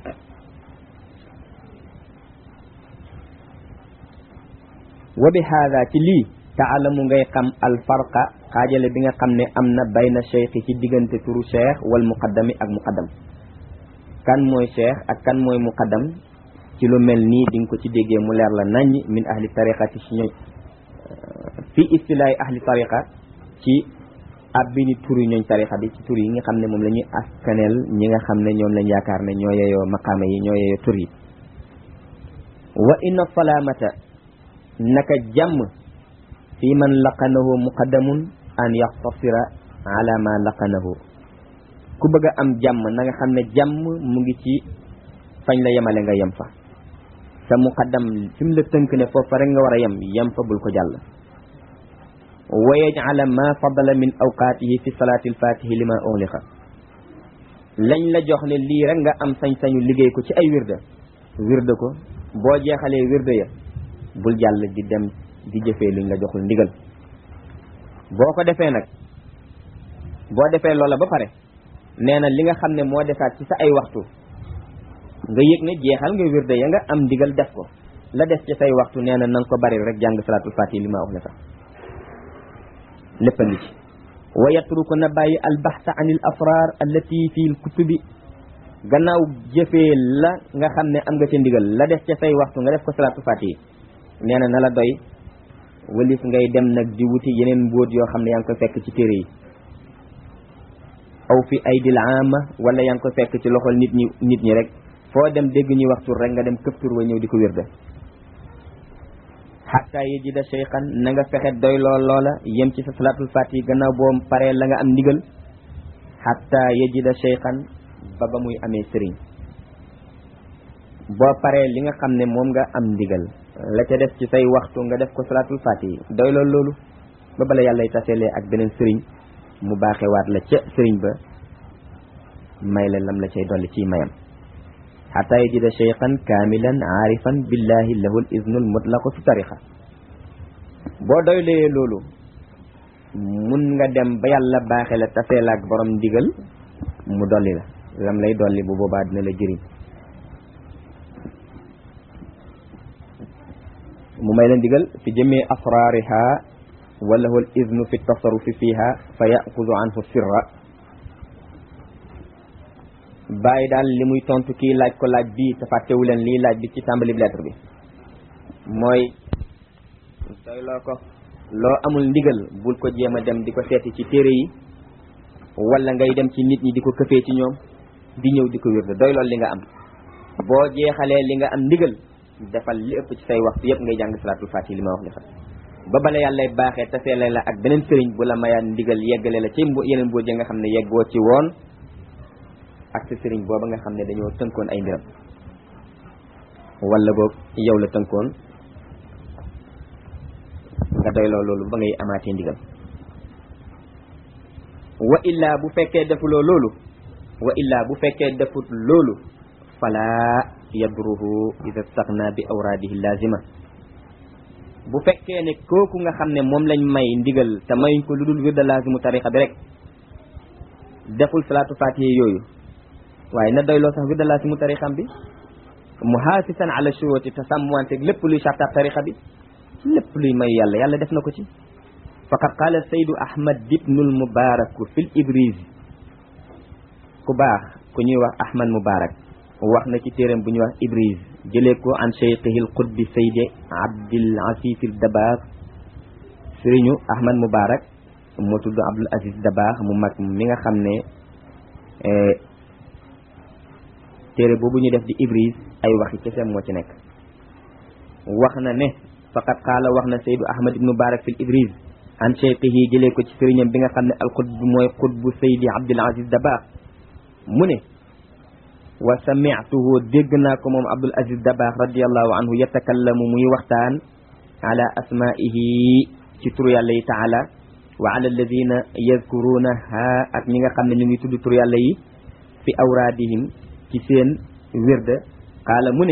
wa bi haada ci lii taalamu ngay xam al farqa xaajale bi nga xam ne am na bayna cheikh ci diggante turu cheikh wal muqaddami ak muqaddam kan mooy cheikh ak kan mooy muqaddam ci lu mel nii di nga ko ci déggee mu leer la nañ min ahli tariqati ci ñooñ fi istilaay ahli tariqa ci ab bi ni turu ñooñ tariqa bi ci tur yi nga xam ne moom la ñuy askaneel ñi nga xam ne ñoom lañ yaakaar ne ñoo yeyoo maqaama yi ñoo yeyoo tur yi wa inna salaamata naka jàmm fi man laqanahu muqaddamun an yaxtasira ala ma laqanahu ku bëgg a am jàmm na nga xam ne jàmm mu ngi ci fañ la yemale nga yem fa sa muqaddam fi mu la tënk ne foofa rek nga war a yem yem fa bul ko jàll wa yajala ma fadala min awqaatihi fi salaati alfatihi lima ughliqa lañ la jox ne lii rek nga am sañ-sañu liggéey ko ci ay wirda wirda ko boo jeexalee wirda ya bul jàll di dem di jëfee luñ la joxul ndigal boo ko defee nag boo defee loola ba pare nee na li nga xam ne moo defaat ci sa ay waxtu nga yëg ne jeexal nga wirde ya nga am ndigal def ko la des ci say waxtu nee na na nga ko bari rek jàng salaatul fatihi li ma wax la sax lépp a ngi ci wa yatruku na bàyyi albaxta an il asrar allati fi l kutubi gannaaw jëfee la nga xam ne am nga ca ndigal la des ca say waxtu nga def ko salaatul fatihi nee na na la doy walif ngay dem nag di wuti yeneen mbóot yoo xam ne yaa ngi koy fekk ci téere yi aw fi aydil ama wala yaa ngi koy fekk ci loxol nit ñi nit ñi rek foo dem dégg ñuy wax tur rek nga dem këf tur wa ñëw di ko wirda xatta yajida cheykhan na nga fexe doy lool loola yem ci sa salaatul fatihi gannaaw boo paree la nga am ndigal xatta yajida cheykhan ba ba muy amee sëriñ boo paree li nga xam ne moom nga am ndigal la ca def ci say waxtu nga def ko salaatul fatihi doy lool loolu ba bala yàllay taselee ak beneen sëriñ mu baaxewaat la ca sëriñ ba may la lam la cay dolli ciy mayam xata yajida cheykhan kaamilan aarifan billahi lahu l iznul mutlaqu fi tariqa boo doylee loolu mun nga dem ba yàlla baaxe la tasee la ak borom ndigal mu dolli la lam lay dolli bu boobaa dina la jëriñ mu may la ndigal fi jëmee asraariha wa lahu l iznu fi tasarufi fiha fa yaxudu anhu sirra bàyyi daal li muy tontu kii laaj ko laaj bii te fàttewu leen lii laaj bi ci tàmbali bi lettre bi mooy doyloo ko loo amul ndigal bul ko jéem a dem di ko seeti ci téere yi wala ngay dem ci nit ñi di ko këfee ci ñoom di ñëw di ko wér doy lool li nga am boo jeexalee li nga am ndigal defal li ëpp ci say waxtu yëpp ngay jàng salaatul faatiha li ma wax defal ba bala yàllay baaxee taseele la ak beneen sëriñ bu la mayaat ndigal yeggale la ci mbo yeneen mbóot ya nga xam ne yeggoo ci woon ak sa sëriñ booba nga xam ne dañoo tënkoon ay mbiram wala boog yow la tënkoon nga doyloo loolu ba ngay amaatee ndigal wa illaa bu fekkee defuloo loolu wa illaa bu fekkee defut loolu fala yadruhu ida staxna bi awraadihi lazima bu fekkee ne kooku nga xam ne moom lañ may ndigal te mayuñ ko lu dul wirda lazimu tariqa bi rek deful salaatu fatiha yooyu waaye na doyloo sax wirda lazimu tariqam bi muhaasisan ala shuruti te sàmmwanteeg lépp luy sartaab tariqa bi lépp luy may yàlla yàlla def na ko ci faqad qaala saydu ahmad ibnul mubaraku fil ibriz ku baax ku ñuy wax ahmad mubarak wax na ci téeram bu ñuy wax ibriz jëlee ko an cheikhihi l qutbi saydi abdul aziz al dabaax sëriñu ahmad mubarak moo tudd abdul aziz dabaax mu mag mi nga xam ne téere boobu ñu def di ibriz ay waxi kese moo ci nekk wax na ne faqad qaala wax na saydu ahmad ibnu mubarak fil ibriz an cheikhihi jëlee ko ci sëriñam bi nga xam ne al qutb mooy qutbu saydi abdul aziz dabaax mu ne wa sami'tuhu dégg naa ko moom abdul aziz dabaax radiallahu anhu yatakallamu muy waxtaan ala asma'ihi ci turu yàlla yi taala wa ala alladina yadkurunaha ak ñi nga xam ne ñu ngi tudd turu yàlla yi fi awraadihim ci seen wirda qaala mu ne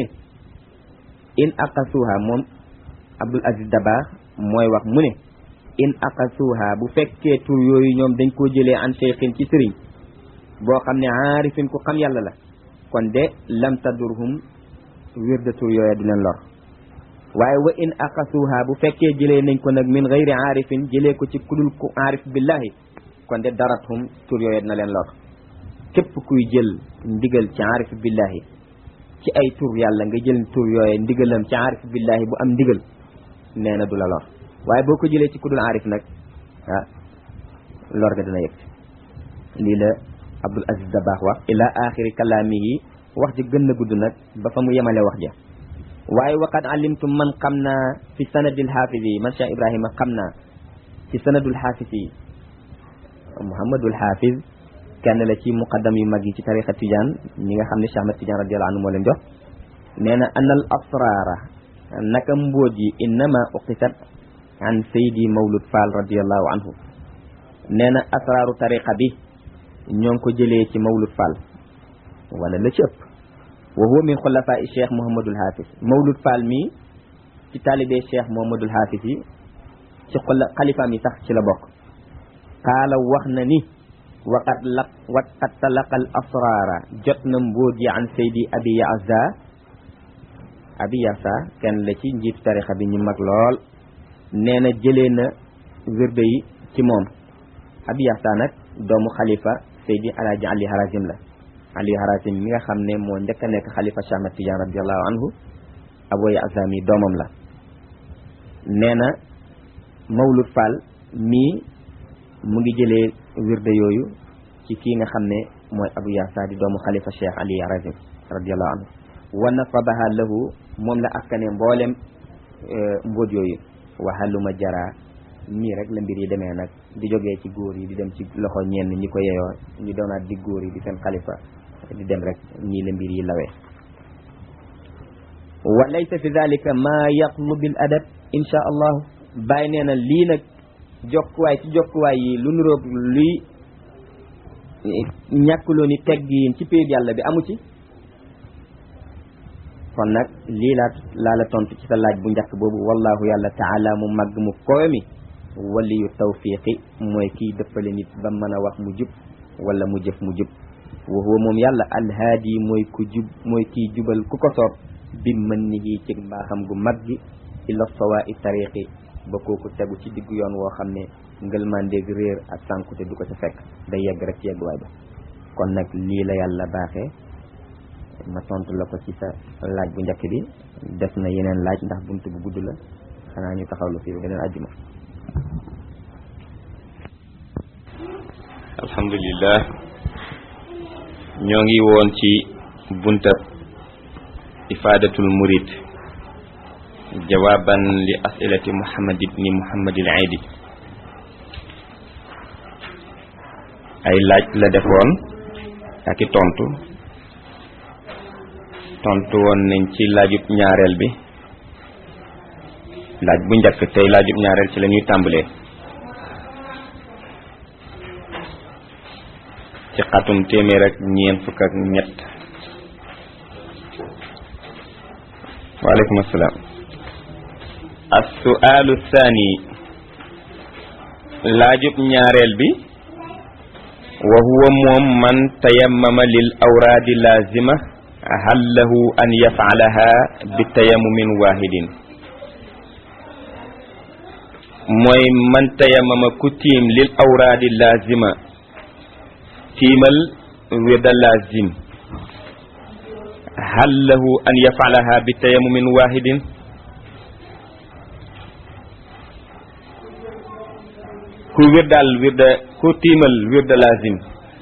in aqasuha moom abdul aziz dabaax mooy wax mu ne in aqasuha bu fekkee tur yooyu ñoom dañ koo jëlee an cheikhin ci sëriñ boo xam ne aarifin ku xam yàlla la kon de lam tadurhum wirda tur yooya du leen lor waaye wa in aqasuha bu fekkee jëlee nañ ko nag min gayri aarifin jëlee ko ci kudul ku aarif billahi kon de darathum tur yooya dina leen lor képp kuy jël ndigal ci aarif billahi ci ay tur yàlla nga jël tur yooya ndigalam ci aarif billahi bu am ndigal nee na du la lor waaye boo ko jëlee ci kudul aarif nag ah lor ga dina yëg lii la abdul aziz dabaax wax ila axiri kalaamihi wax ji gën na gudd nag ba fa mu yemale wax ja waaye waqad alimtum man xam naa fi sanadil xaafis yi man cheikh ibrahima xam naa ci sanadul xaafis yi muhammadul xaafis kenn la ci muqaddam yu mag yi ci tariqa tijaan ñi nga xam ne cheikh ahmad tijaan radiallahu anhu moo leen jox nee na anal asraara naka mbóot yi innama uqisat an saydi mawlud fall radiallahu anhu nee na asraaru tariqa bi ñoo ngi ko jëlee ci mawlud fall wala la ci ëpp wa huwa min xulafaa i cheikh mouhamadul haafis mawlud fall mii ci taalibee cheikh mouhamadul haafis yi ci xula xalifaam yi sax ci la bokk qaala wax na ni waqat laq waqat talaqal asraara jot na mbóot yi an saydi abi yaasa abi yaasa kenn la ci njiit tarixa bi ñu mag lool nee na jëlee na wirde yi ci moom abi yaasa nag doomu xalifa saydi alaaji ali harazim la ali harazim mi nga xam ne moo njëkk a nekk xalifa Cheikh Ahmad Tidiane radiallahu anhu aboy azami doomam la nee na mawlud fall mii mu ngi jëlee wirde yooyu ci kii nga xam ne mooy abu yaasa di doomu xalifa Cheikh ali harazim radiallahu anhu wa nasabaha lahu moom la askane mboolem mbóot yooyu waxaluma jara nii rek la mbir yi demee nag di jógee ci góor yi di dem ci loxo ñenn ñi ko yeyoo ñu doonaat di góor yi di seen xalifa di dem rek nii la mbir yi lawee wa laysa fi dalika ma yatlubil adab insha allahu bàyyi nee na lii nag jokkuwaay ci jokkuwaay yi lu nuroog luy ñàkkuloo ni teggiin ci péeb yàlla bi amu ci kon nag lii laa laa la tontu ci sa laaj bu njëkk boobu wallahu yàlla taala mu màgg mu kowe mi waliyu tawfiqi mooy kiy dëppale nit ba mën a wax mu jub wala mu jëf mu jub wa huwa moom yàlla alhaadi mooy ku jub mooy kiy jubal ku ko soob bi mën ni yi ci mbaaxam gu mag gi ila sawa i tariqi ba kooku tegu ci diggu yoon woo xam ne ngëlmandeeg réer ak sànkute du ko ca fekk day yegg rek ci yegguwaay ba kon nag lii la yàlla baaxee ma tontu la ko ci sa laaj bu njëkk bi def na yeneen laaj ndax bunt bu gudd la xanaa ñu taxawlu fii beneen àjjuma alhamdulillah ñoo ngi woon ci bunta ifadatul murid jawaban li asilati muhammad ibni muhammad al aidi ay laaj la defoon ak i tontu tontu woon nañ ci laajub ñaareel bi laaj bu njëkk tey laajub ñaareel ci la ñuy tàmbalee ci xatum téeméer ak ñeent fukk ak ñett waaleykum assalaam assuaalu thani laajub ñaareel bi wa huwa moom man tayammama lil awraadi laazima hal lahu an yafalaha bi tayammumin waahidin mooy man tayammama ku tiim lil awraadi laazima tiimal wirda laazim hal lahu an yafalaha bi tayammumin waahidin ku wirdaal wirda ku tiimal wirda laazim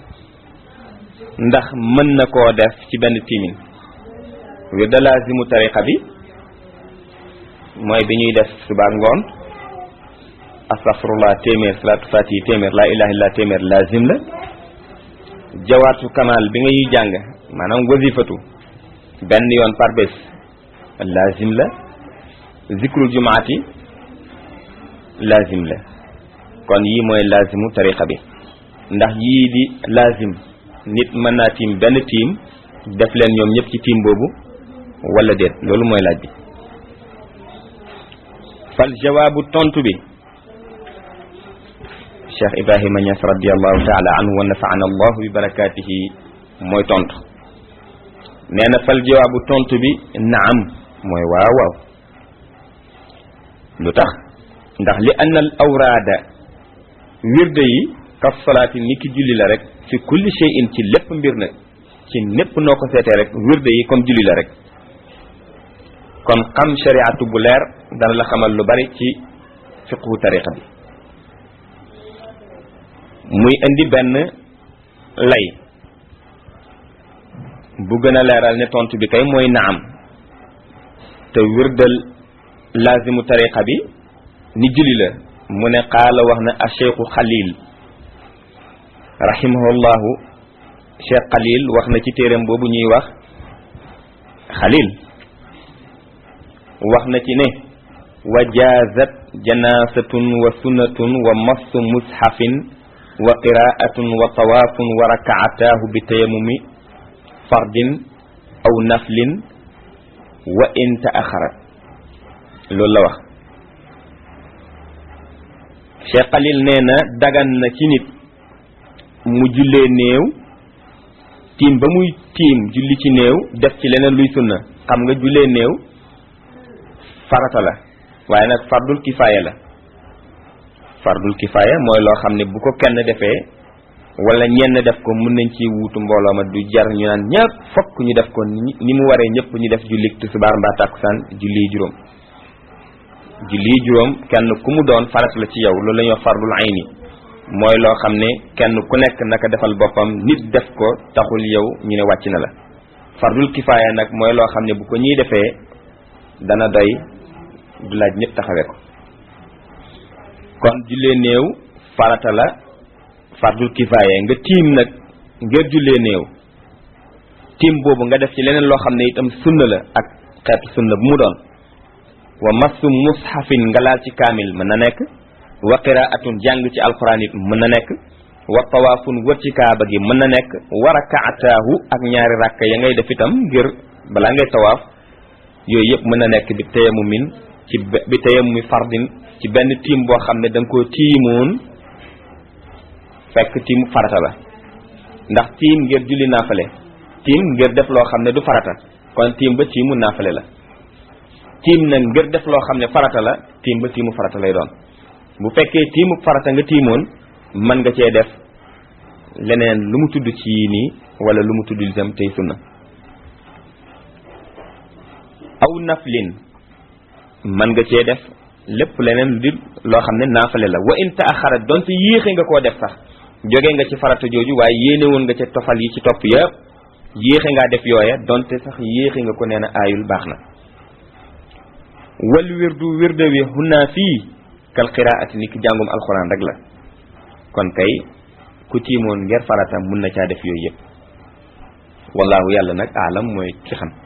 ndax mën na koo def ci benn tiimin wirda laazimu tariqa bi mooy bi ñuy def suba ngoon astaghfirullah téeméer salaatu fatihi téeméer laa ilaha illa téeméer laazim la jawaatu kamal bi ngay jàng maanaam wazifatu benn yoon par bés laazim la zikrul jumaati laazim la kon yii mooy laazimu tariqa bi ndax yii di laazim nit mën naa tiim benn tiim def leen ñoom ñëpp ci tiim boobu wala déet loolu mooy laaj bi fal jawaabu tontu bi cheikh ibrahima ñas radiallahu taala anhu wa nafaana allahu bi barakatihi mooy tontu nee na fal jawaabu tontu bi naam mooy waaw waaw lu tax ndax li anna al awraada wirde yi kaf salaati ni ki julli la rek fi kulli shay'in ci lépp mbir na ci népp noo ko seetee rek wirde yi comme julli la rek kon xam shariatu bu leer dana la xamal lu bari ci fiqhu tariqa bi muy indi benn lay bu gën a leeral ne tontu bi kay mooy naam te wirdal laazimu tariqa bi ni julli la mu ne qaala wax na a cheikhu xalil rahimahullahu cheikh xalil wax na ci téeram boobu ñuy wax xalil wax na ci ne wa jaazat janaasatun wa sunnatun wa massu mushafin wa qiraatun wa tawaafun wa rakaataahu bi tayamumi fardin aw naflin wa in taaxara loolu la wax Cheikh Khalil nee na dagan na ci nit mu jullee néew tiim ba muy tiim julli ci néew def ci leneen luy sunna xam nga jullee néew farata la waaye nag fardul kifaaya la fardul kifaaya mooy loo xam ne bu ko kenn defee wala ñenn def ko mën nañ ci wuutu mbooloo ma du jar ñu naan ñëpp fokk ñu def ko ni mu waree ñëpp ñu def julli tisbaar mbaa tàkkusaan julli juróom julli juróom kenn ku mu doon farat la ci yow loolu la ñuy wax fardul ayni mooy loo xam ne kenn ku nekk naka defal boppam nit def ko taxul yow ñu ne wàcc na la fardul kifaaya nag mooy loo xam ne bu ko ñuy defee dana doy du laaj ñëpp taxawee ko kon jullee néew farata la fardul kifaaya nga tiim nag ngir jullee néew tiim boobu nga def ci leneen loo xam ne itam sunna la ak xeetu sunna bu mu doon wa massu mushafin nga laal ci kaamil mën na nekk wa qiraatun jàng ci alquran it mën na nekk wa tawaafun wër ci kaaba gi mën na nekk wa rakaataahu ak ñaari rakk ya ngay def itam ngir balaa ngay tawaaf yooyu yëpp mën na nekk bi tayamumin ci bi tayamumi fardin ci benn tiim boo xam ne da nga koo tiimoon fekk tiimu farata la ndax tiim ngir julli naafale tiim ngir def loo xam ne du farata kon tiim ba tiimu naafale la tiim nag ngir def loo xam ne farata la tiim ba tiimu farata lay doon bu fekkee tiimu farata nga tiimoon mën nga cee def leneen lu mu tudd ci yii nii wala lu mu tudd itam tey sunna aw naflin mën nga cee def lépp leneen lu dul loo xam ne naafale la wa in taaxara donte yéexe nga koo def sax jóge nga ci farata jooju waaye yéene woon nga ca tofal yi ci topp yëpp yéexe ngaa def yooya donte sax yéexe nga ko nee na aayul baax na wal wirdu wirde wi xunaa fii kal qiraati ni ki jàngum alxuraan rek la kon kay ku tiimoon ngir farata mun na caa def yooyu yëpp wallahu yàlla nag aalam mooy ki xam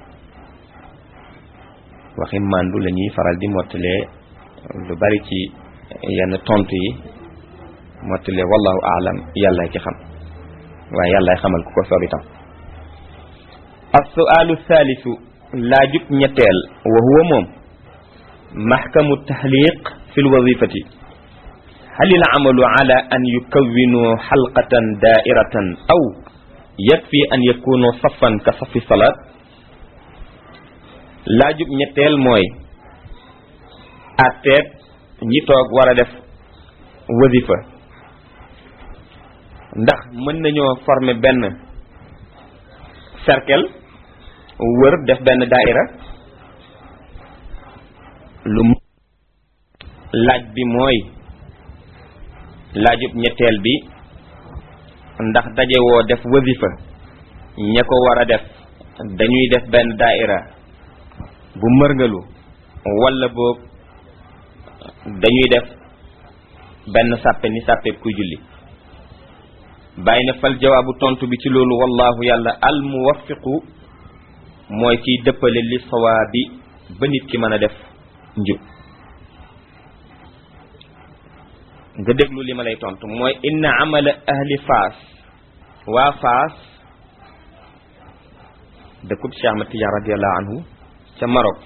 waxi màndu la ñuy faral di mottalee lu bari ci yenn tontu yi mottalee wallahu aalam yàlla ci xam waaye yàllaay xamal ku ko soob itam as-su'aalu thalithu laajub ñetteel wa huwa moom maxkamu tahliq fi lwazifati hal il amalu ala an yukawinu xalqatan daairatan aw yakfi an yakunu safan ka safi salaat laajub ñetteel mooy atteeb ñi toog war a def wazifa ndax mën nañoo former benn cercle wër def benn daaira lu laaj bi mooy laajub ñetteel bi ndax daje woo def wazifa ña ko war a def dañuy def benn daaira bu mërngalu walla boog dañuy def benn sàppe ni sàppe kuy julli bàyyi na fal jawaabu tontu bi ci loolu wallahu yàlla al muwaffiqu mooy kiy dëppale li sawaabi ba nit ki mën a def njub nga déglu li ma lay tontu mooy inna amala ahli faas waa faas dëkkub Cheikh Ahmad Tidiane radiallahu anhu ca Maroc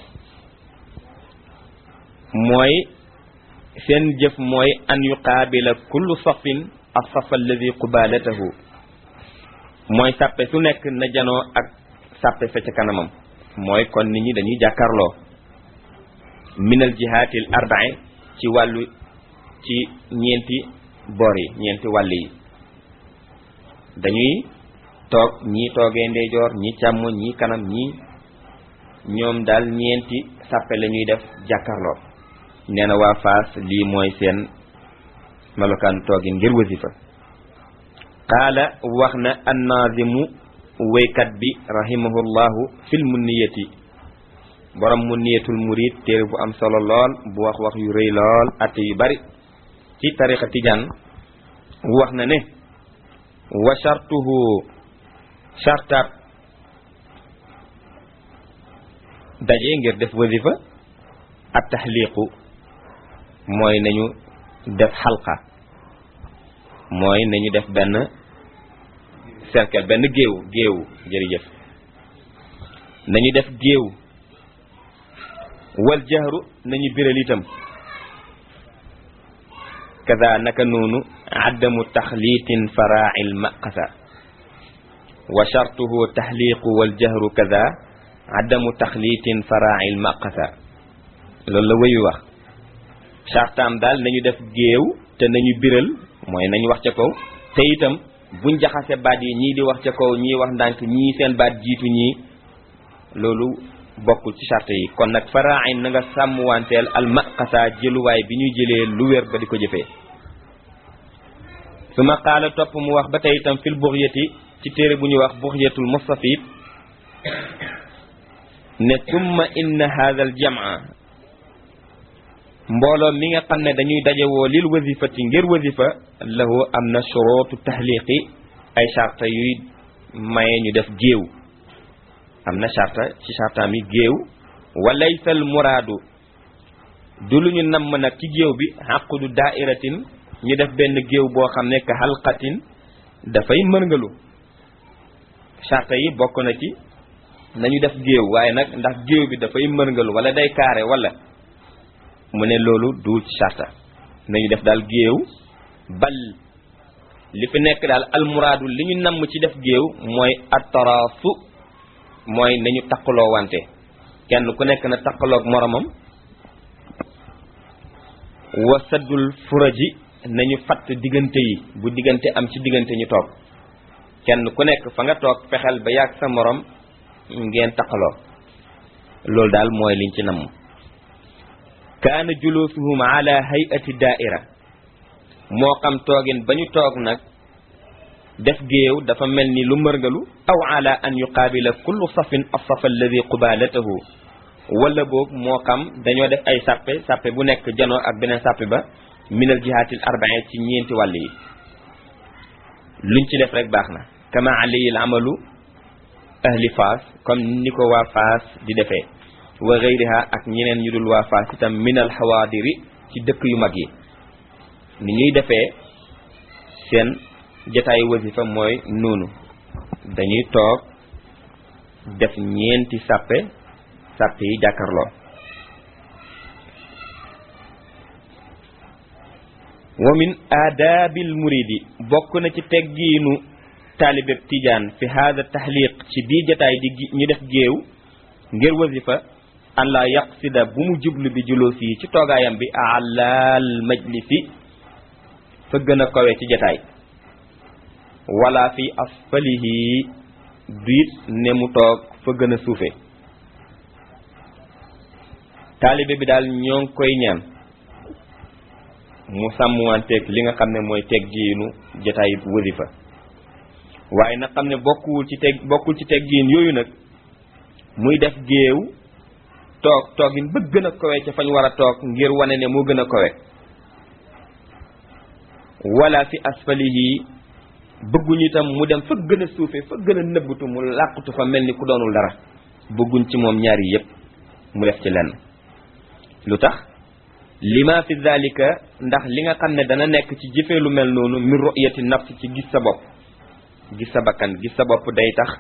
mooy seen jëf mooy an yuqaabila kullu safin as-saf alladi qubalatahu mooy sàppe su nekk na janoo ak sàppe sa ca kanamam mooy kon nit ñi dañuy jàkkarloo minal jihaatil arba'i ci wàllu ci ñeenti boor yi ñeenti wàll yi dañuy toog ñii toogee ndeyjoor ñii càmmoñ ñii kanam ñii ñoom daal ñeenti sàppe la ñuy def jàkkarloo nee na waa Faas lii mooy seen melokaan toogin ngir wasifa qaala wax na annaazimu wéykat bi rahimahullahu fil munniyati borom munniyatul murid téere bu am solo lool bu wax wax yu rëy lool atte yu bari ci tariqa tijaan wax na ne wa shartuhu shartaat daje ngir def wasifa at taxliqu mooy nañu def xalqa mooy nañu def benn cercle benn géew géew jërëjëf nañu def géew wal jahru nañu biral itam kaza naka noonu addamu taxliitin faraa'il maqasa wa shartuhu taxliiqu wal jahru kaza addamu taxliitin faraa'il maqasa loolu la wéyu wax chartaam daal nañu def géew te nañu biral mooy nañu wax ca kaw te itam buñ jaxase baat yi ñii di wax ca kaw ñii wax ndànk ñii seen baat jiitu ñii loolu bokkul ci charte yi kon nag faraain na nga sàmm wanteel al maqasa jëluwaay bi ñuy jëlee lu wér ba di ko jëfee su ma qaala topp mu wax ba tey itam fil buxyati ci téere bu ñuy wax buxyatul mustafid ne summa inna hadha al jamaa mbooloo mi nga xam ne dañuy dajewoo lil wasifati ngir wasifa lahu am na shurutu tahliqi ay charta yuy maye ñu def géew am na charta ci chartaam yi géew walaysal muraadu du lu ñu namm nag ci géew bi xaqudu daairatin ñu def benn géew boo xam ne ka xalqatin dafay mërngalu charta yi bokk na ci nañu def géew waaye nag ndax géew bi dafay mërngalu wala day kaare wala mu ne loolu duul ci charta nañu def daal géew bal li fi nekk daal almuraadu li ñu namm ci def géew mooy attaraasu mooy nañu taqaloo wante kenn ku nekk na taqaloog moromam wa saddul furaji nañu fatt diggante yi bu diggante am ci diggante ñu toog kenn ku nekk fa nga toog fexeel ba yàgg sa morom ngeen taqaloo loolu daal mooy liñ ci namm kaana julusuhum ala hayati daaira moo xam toogin ba ñu toog nag def géew dafa mel ni lu mërgalu aw ala an yuqaabila kullu safin assafa alladi qubaalatahu wala boog moo xam dañoo def ay sàppe sàppe bu nekk janoo ak beneen sàppe ba minal jihaatil arbain ci ñeenti wàll yi luñ ci def rek baax na kama alayil amalu ahli faas comme ni ko waa faas di defee wa gayriha ak ñeneen ñu dul waa faas itam minal xawaadiri ci dëkk yu mag yi ni ñuy defee seen jataayu wasifa mooy noonu dañuy toog def ñeenti sàppe sàppe yi jàkkarloo wa min aadaabil muridi bokk na ci teggiinu taalibeb tijaan fi haada taxliq ci bii jataay di ñu def géew ngir wasifa an la yaqsida bu mu jublu bi julóos yi ci toogaayam bi alaal majlisi fa gën a kawe ci jataay wala fi asfalihi duit ne mu toog fa gën a suufe taalibe bi daal ñoo ngi koy ñaan mu sàmmwanteeg li nga xam ne mooy teggiinu jataay wasifa waaye nag xam ne bokkuwul ci teg bokkul ci teggiin yooyu nag muy def géew toog toogin ba gën a kowe ca fañ war a toog ngir wane ne moo gën a kowe wala fi asfalihi bëgguñu itam mu dem fa gën a suufe fa gën a nëbbatu mu làqutu fa mel ni ku doonul dara bëgguñ ci moom ñaari yépp mu def ci lenn lu tax lima fi zalika ndax li nga xam ne dana nekk ci jëfee lu mel noonu min ru'yati nafs ci gis sa bopp gis sa bakkan gis sa bopp day tax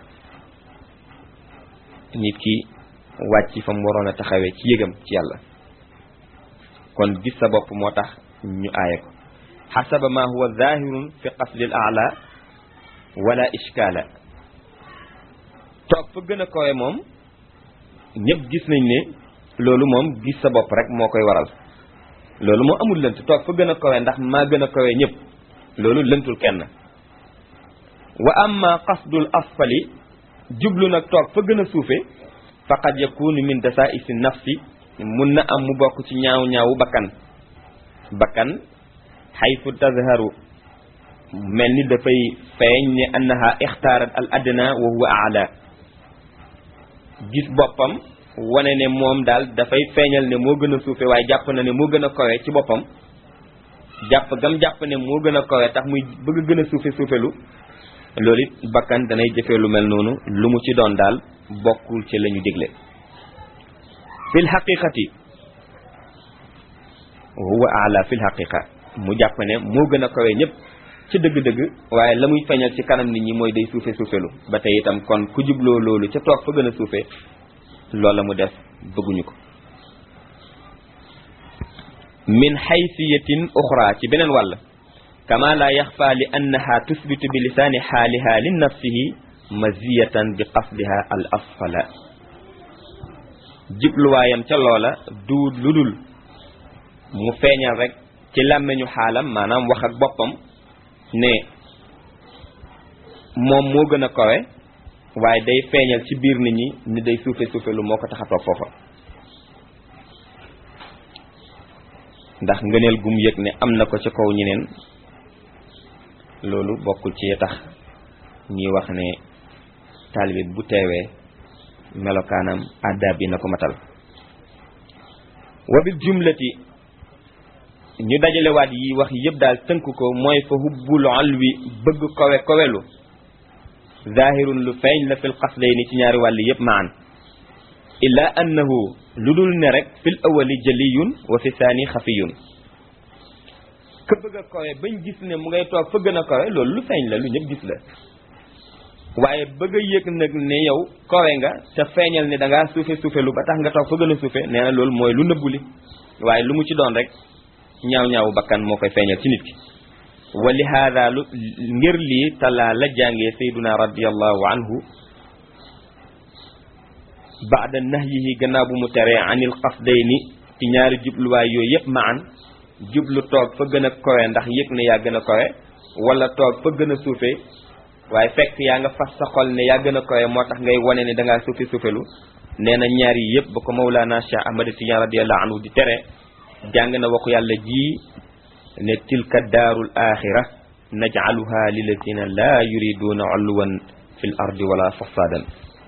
nit ki wàcc fa mu waroon a taxawee ci yëgam ci yàlla kon gis sa bopp moo tax ñu aaye ko xasaba ma huwa zahirun fi qasdi al aala wala ishkaala toog fa gën a kowe moom ñëpp gis nañ ne loolu moom gis sa bopp rek moo koy waral loolu moo amul lënt toog fa gën a kowe ndax maa gën a kowe ñëpp loolu lëntul kenn wa amma qasdul asfali jublu nag toog fa gën a suufe faqad yakunu min dasaisi nafsi mun na am mu bokk ci ñaaw ñaawu bakkan bakkan xaytu tazharu mel ni dafay feeñ ne annaha ixtaarat al adna wa huwa aala gis boppam wane ne moom daal dafay feeñal ne moo gën a suufe waaye jàpp na ne moo gën a kowe ci boppam jàpp gam jàpp ne moo gën a kowe tax muy bëgg a gën a suufe suufelu loolu it bakkan danay jëfee lu mel noonu lu mu ci doon daal bokkul ci la ñu digle fil xaqiqati huwa ala fil xaqiqa mu jàpp ne moo gën a kawe ñëpp ci dëgg-dëgg waaye la muy feeñal ci kanam nit ñi mooy day suufe suufelu ba tey itam kon ku jubloo loolu ca toog fa gën a suufe loola mu def bëgguñu ko min xaysiyatin uxra ci beneen wàll kama la yaxfa li annaha tusbitu bi lisaani xaaliha li nafsihi maziyatan bi qasdiha al asfala jibluwaayam ca loola du lu dul mu feeñal rek ci làmmeñu xaalam maanaam wax ak boppam ne moom moo gën a kawe waaye day feeñal ci biir nit ñi ni day suufe suufe lu moo ko tax a toog foofa ndax ngëneel gum yëg ne am na ko ci kaw ñeneen loolu bokkul ci tax ñuy wax ne taalibe bu teewee melokaanam àddaab bi na ko matal wa bil jumlati ñu dajalewaat yi wax yëpp daal tënk ko mooy fa hubbul alwi bëgg kowe kowelu zahirun lu feeñ la fil qasdayni ci ñaari wàll yëpp maan illa annahu lu dul ne rek fil awali jaliyun wa fi saani xafiyun ka bëgg a kawe bañ gis ne mu ngay toog fa gën a kawe loolu lu feeñ la lu ñëpp gis la waaye bëgg a yëg nag ne yow kawe nga te feeñal ne da ngaa suufe suufe lu ba tax nga toog fa gën a suufe nee na loolu mooy lu nëbbu li waaye lu mu ci doon rek ñaaw ñaawu bakkan moo koy feeñal ci nit ki wa li haada lu ngir lii talaa la jàngee sayduna radiallahu anhu baada nahyihi gannaaw bu mu teree anil qasdayni ci ñaari jubluwaay yooyu yëpp maan jublu toog fa gën a kowe ndax yëg ne yaa gën a kowe wala toog fa gën a suufe waaye fekk yaa nga fas sa xol ne yaa gën a kowe moo tax ngay wane ne dangaa suufe suufelu nee na ñaar yi yëpp ba ko Mawlana Cheikh Ahmad Tidiane radiyallahu anhu di tere jàng na waxu yàlla ji ne tilka daarul axira najcaluha lilladina laa yuriduuna ulwan fi l ardi wala fasadan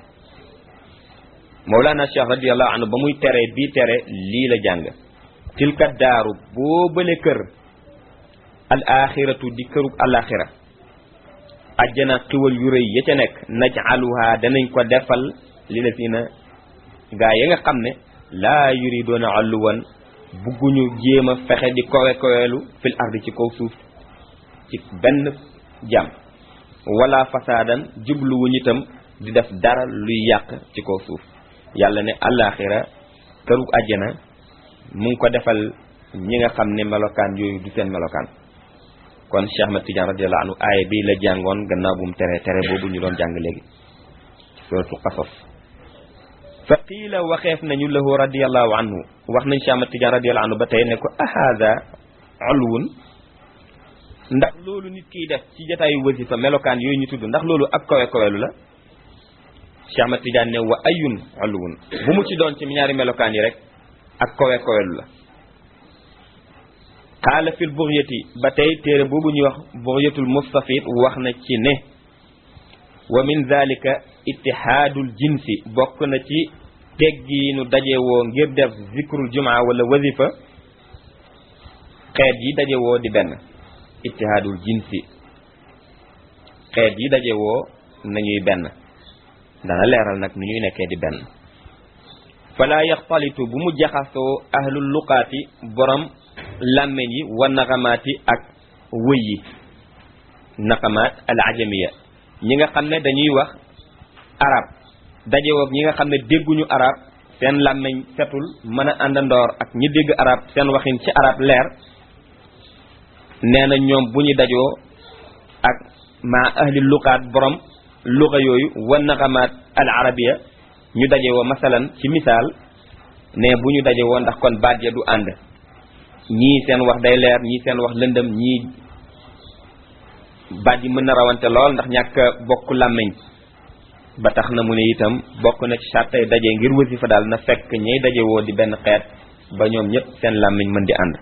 Mawlana Cheikh radiyallahu anhu ba muy tere bii tere lii la jàng tilka daaru boo bële kër al axiratu di kërug alaxira ajjana xiwal yu rëy ya ca nekk najcaluha danañ ko defal lilladina gaa yi nga xam ne laa yuriduuna ulwan bugguñu jéem a fexe di kowe kowelu fil ardi ci kaw suuf ci benn jàmm wala fasaadan jubluwuñu itam di def dara luy yàq ci kaw suuf yàlla ne àllaaxira kërug àjjana mu ngi ko defal ñi nga xam ne melokaan yooyu du seen melokaan kon Cheikh Ahmad Tidiane radiyallahu anhu aaya bi la jàngoon gannaaw bu mu tere tere boobu ñu doon jàng léegi ci suratu Qasas fa qiila waxeef nañu lahu radiyallahu anhu wax nañ Cheikh Ahmad Tidiane radiyallahu anhu ba tey ne ko ahada ulwun ndax loolu nit kiy def ci jotaayu wasifa melokaan yooyu ñu tudd ndax loolu ak kawe kawelu la Cheikh Ahmad Tidiane ne wa ayun ulwun bu mu ci doon ci ñaari melokaan yi rek ak kawe kawelu la qaala fil bugyati ba tey téere boobu ñuy wax bugyatul mustafid wax na ci ne wa min dhalika ittihaadul jinsi bokk na ci teggiinu dajewoo ngir def zikrul jumaa wala wazifa xeet yi dajewoo di benn ittihaadul jinsi xeet yi dajewoo nañuy benn dana leeral nag nu ñuy nekkee di benn fala yaxtalitu bu mu jaxasoo ahlul luqaati borom làmmeñ yi wa naqamaati ak wëy yi naqamaat al ajamiya ñi nga xam ne dañuy wax arab dajewoog ñi nga xam ne dégguñu arab seen làmmiñ setul mën a àndandoor ak ñi dégg arab seen waxin ci arab leer nee na ñoom bu ñu dajoo ak ma ahli luqaat borom luqa yooyu wa naqamaat al arabiya ñu dajewoo masalan ci misaal ne bu ñu dajewoo ndax kon baat ya du ànd ñii seen wax day leer ñii seen wax lëndëm ñii baat yi mën na rawante lool ndax ñàkk bokk làmmiñ ba tax na mu ne itam bokk na ci sàttay daje ngir wasifa daal na fekk ñay daje woo di benn xeet ba ñoom ñëpp seen làmmiñ mën di ànd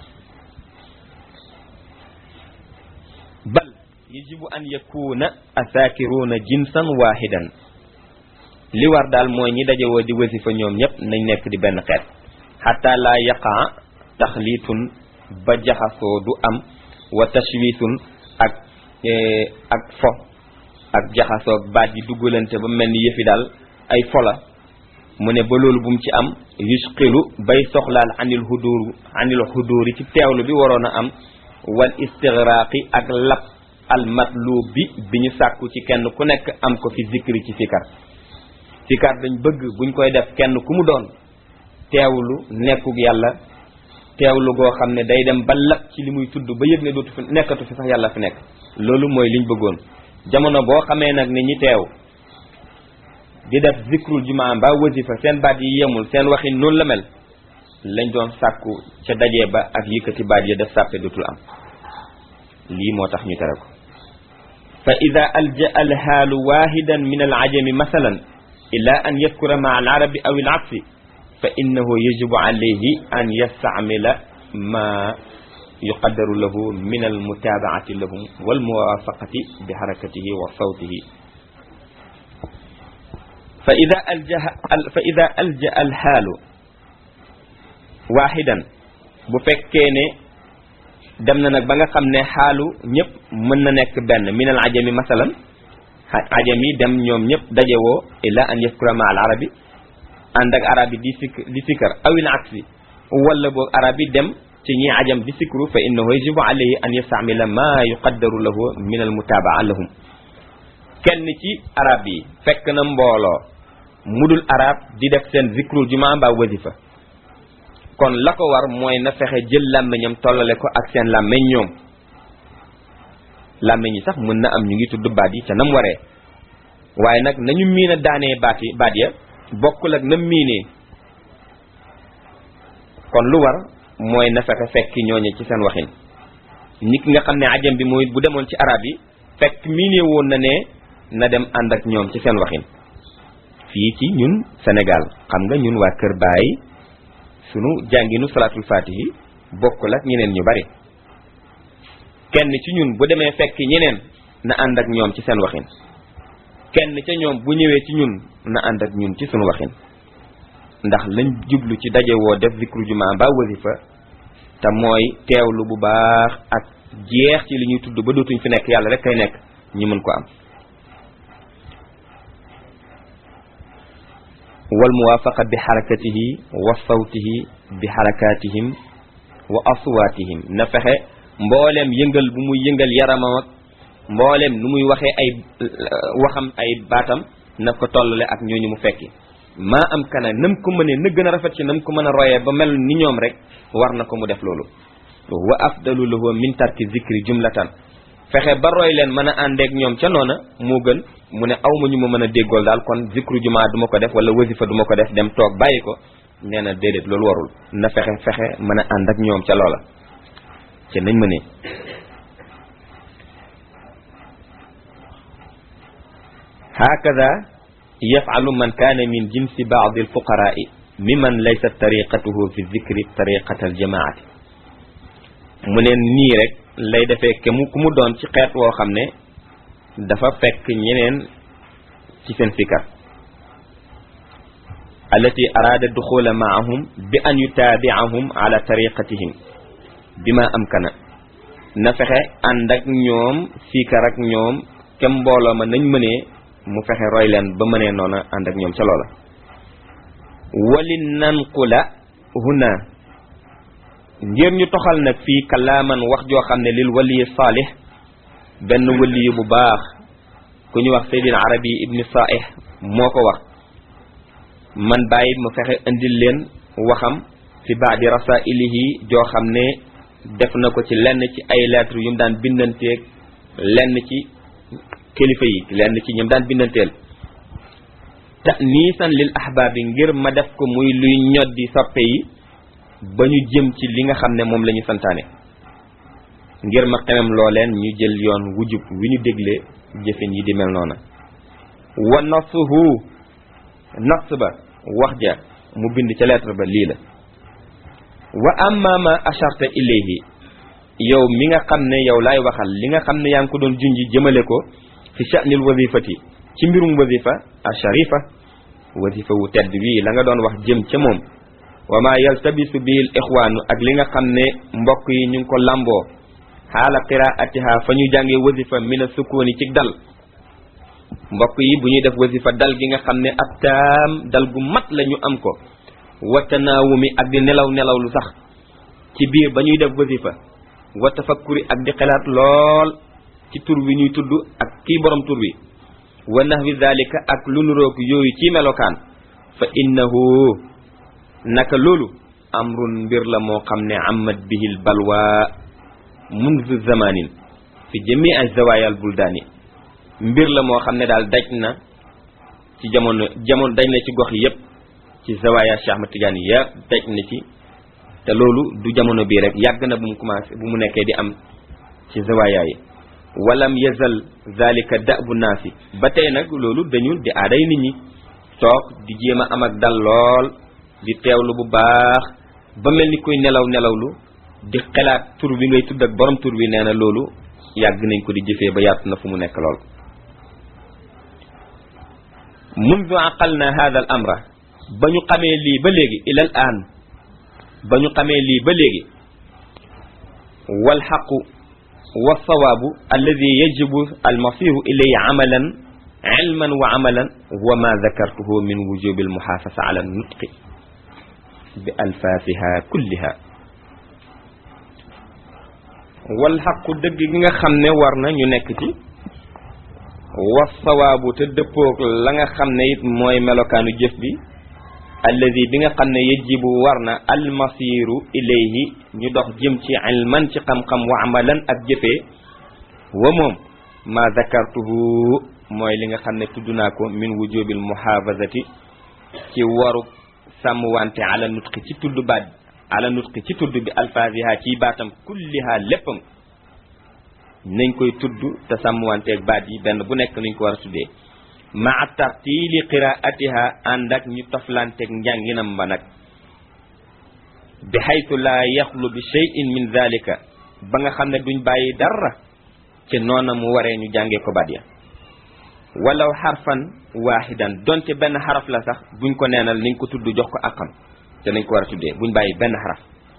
bal yajibu an yakuna asaakiruuna jinsan waahidan li war daal mooy ñi daje woo di wasifa ñoom ñëpp nañ nekk di benn xeet xataa laa yaqaa taxliitun ba jaxasoo du am wa tashwiisun ak ak fo ak jaxasoog baat yi duggalante ba mel ni yëfi daal ay fola mu ne ba loolu bu mu ci am yusqilu bay soxlaal anil hudur anil huduri ci teewlu bi waroon a am wal istigraqi ak lap al matlub bi bi ñu sàkku ci kenn ku nekk am ko fi zikri ci fikar fikar dañ bëgg buñ koy def kenn ku mu doon teewlu nekkug yàlla teewlu goo xam ne day dem ba lap ci li muy tudd ba yëg ne dootu fi nekkatu fi sax yàlla fi nekk loolu mooy liñ bëggoon jamono boo xamee nag ne ñi teew di def zikrul jumaa mbaa wasifa seen baat yi yemul seen waxin noonu la mel lañ doon sàkku ca dajee ba ak yëkkati baat ya def sàppe dootul am lii moo tax ñu tere ko fa ida alja alhaalu wahidan min alajami masalan ila an yadkura maa alarabi aw alabsi fa innahu yajibu alayhi an yastamila ma yuqaddaru lahu min almutabaati lahum walmuwafaqati bi harakatihi wa sawtihi fa ida aljaha fa ida alja alxaalu waaxidan bu fekkee ne dem na nag ba nga xam ne xaalu ñëpp mën na nekk benn min al ajami masalan ajami dem ñoom ñëpp dajewoo illa an yaskura ma al arabi ànd ak arab yi di sik di sikkar awil aksi wala boog arab yi dem ci ñi ajam di sikru fa innahu yajibu alayhi an yastamila ma yuqaddaru lahu min al mutabaa lahum kenn ci arab yi fekk na mbooloo mudul arab di def seen zikrul juma mbaa wasifa kon la ko war mooy na fexe jël làmmiñam tollale ko ak seen làmmiñ ñoom làmmiñ yi sax mën na am ñu ngi tudd baat yi ca nam waree waaye nag nañu miin a daanee baat yi baat ya bokkul ak nam miinee kon lu war mooy na fexe fekki ñooñe ci seen waxin nit ki nga xam ne ajam bi mooy bu demoon ci arab yi fekk miinee woon na ne na dem ànd ak ñoom ci seen waxin fii ci ñun Sénégal xam nga ñun waa Kër Baay sunu jànginu salaatul faatihi bokkul ak ñeneen ñu bari kenn ci ñun bu demee fekk ñeneen na ànd ak ñoom ci seen waxin kenn ca ñoom bu ñëwee ci ñun na ànd ak ñun ci sunu waxin ndax lañ jublu ci daje woo def zikru juma ba wasifa te mooy teewlu bu baax ak jeex ci li ñuy tudd ba dootuñ fi nekk yàlla rek kay nekk ñi mën ko am wal muwaafaqa bi xarakatihi wa sawtihi bi xarakatihim wa aswaatihim na fexe mbooleem yëngal bu muy yëngal yaramam ak mbooleem nu muy waxee ay waxam ay baatam na ko tollale ak ñooñu mu fekki maa am kana nam ko mënee na gën a rafet ci nam ko mën a royee ba mel ni ñoom rek war na ko mu def loolu wa afdalu lahu min tarki zikri jumlatan fexe ba roy leen mën a àndeek ñoom ca noona moo gën mu ne aw ma ñu ma mën a déggool daal kon zikru jumaa du ma ko def wala wasifa du ma ko def dem toog bàyyi ko nee na déedéet loolu warul na fexe fexe mën a ànd ak ñoom ca loola ca nañ ma ne hakada yafalu man kaana min jinsi baadi alfuqaraai miman laysa tariqatuhu fi zikri tariqata aljamaati mu ne nii rek lay defee ke mu ku mu doon ci xeet woo xam ne dafa fekk ñeneen ci seen fikar allati araada duxula maahum bi an yutaabiahum ala tariqatihim bima amkana na fexe ànd ak ñoom fikar ak ñoom kem mbooloo ma nañ mënee mu fexe roy leen ba mënee noona ànd ak ñoom ca loola wali nanqula huna ngir ñu toxal nag fii kalaaman wax joo xam ne lil waliyi saalih benn waliyu bu baax ku ñu wax seydina arabi ibni saih moo ko wax man bàyyi mu fexe indil leen waxam fi baadi rasailihi joo xam ne def na ko ci lenn ci ay lettre yu mu daan bindanteeg lenn ci kilifa yi lenn ci ñoom daan bindanteel ta'niisan lil ahbaabi ngir ma def ko muy luy ñoddi soppe yi ba ñu jëm ci li nga xam ne moom la ñu santaane ngir ma xemem looleen ñu jël yoon wujub wi ñu déglee jëfin yi di mel noona wa nasuhu nas ba wax ja mu bind ca lettre ba lii la wa amma ma asharta ilayhi yow mi nga xam ne yow laay waxal li nga xam ne yaa ngi ko doon junji jëmale ko fi sha'nil wazifati ci mbirum wazifa a sharifa wazifa wu tedd wii la nga doon wax jëm ca moom wa ma yaltabisu bil ixwaanu ak li nga xam ne mbokk yi ñu ngi ko lamboo xaala qiraatiha fa ñu jàngee wazifa mina sukkooni ci dal mbokk yi bu ñuy def wazifa dal gi nga xam ne ab taam dal gu mat la ñu am ko wa tanaawumi ak di nelaw nelaw lu sax ci biir ba ñuy def wazifa wa tafakkuri ak di xelaat lool ci tur wi ñuy tudd ak kii borom tur wi wa nahwi zalika ak lu nuroog yooyu ci melokaan fa innahu naka loolu amrun mbir la moo xam ne amat bihil balwa munzu zamanin fi jami ay zawayal buldaani mbir la moo xam ne daal daj na ci jamono jamono daj na ci gox yépp ci zawaya Cheikh Ahmad Tidiane yépp daj na ci te loolu du jamono bii rek yàgg na bu mu commencé bu mu nekkee di am ci zawaya yi walam yazal zalika da'bu naasi ba tey nag loolu dañul di aaday nit ñi toog di jéem a am ak dal lool di teewlu bu baax ba mel ni kuy nelaw nelawlu di xelaat tur bi ngay tudd ak borom tur bi nee na loolu yàgg nañ ko di jëfee ba yaatu na fu mu nekk lool mundu aqalna hada al amra ba ñu xamee lii ba léegi ila al aan ba ñu xamee lii ba léegi wal xaqu wa sawaabu alladi yajibu almasiru ilayhi amalan ilman wa amalan wa ma dakartuhu min wujubi almuxaafasa ala nutqi bi alfaasiha kulliha wal xaqu dëgg gi nga xam ne war na ñu nekk ci wa sawaabu te dëppoog la nga xam ne it mooy melokaanu jëf bi alladi bi nga xam ne yajibu war na almasiru ilayhi ñu dox jëm ci ilman ci xam-xam wa amalan ak jëfee wa moom ma zakartuhu mooy li nga xam ne tudd naa ko min wujubil muhafazati ci waru sàmm wante ala nutqi ci tudd baat ala nutqi ci tudd bi alfaziha ci baatam kulliha léppam nañ koy tudd te sàmm wanteeg baat yi benn bu nekk nuñ ko war a tuddee maa tartiili qiraatiha ànd ak ñu toflanteeg njànginam ba nag bi xaytu laa yaxlu bi cheyin min dalika ba nga xam ne duñ bàyyi dara ci noona mu waree ñu jàngee ko baat ya walaw xarfan waaxidan donte benn xaraf la sax buñ ko neenal niñ ko tudd jox ko akam te nañ ko war a tuddee buñ bàyyi benn xaraf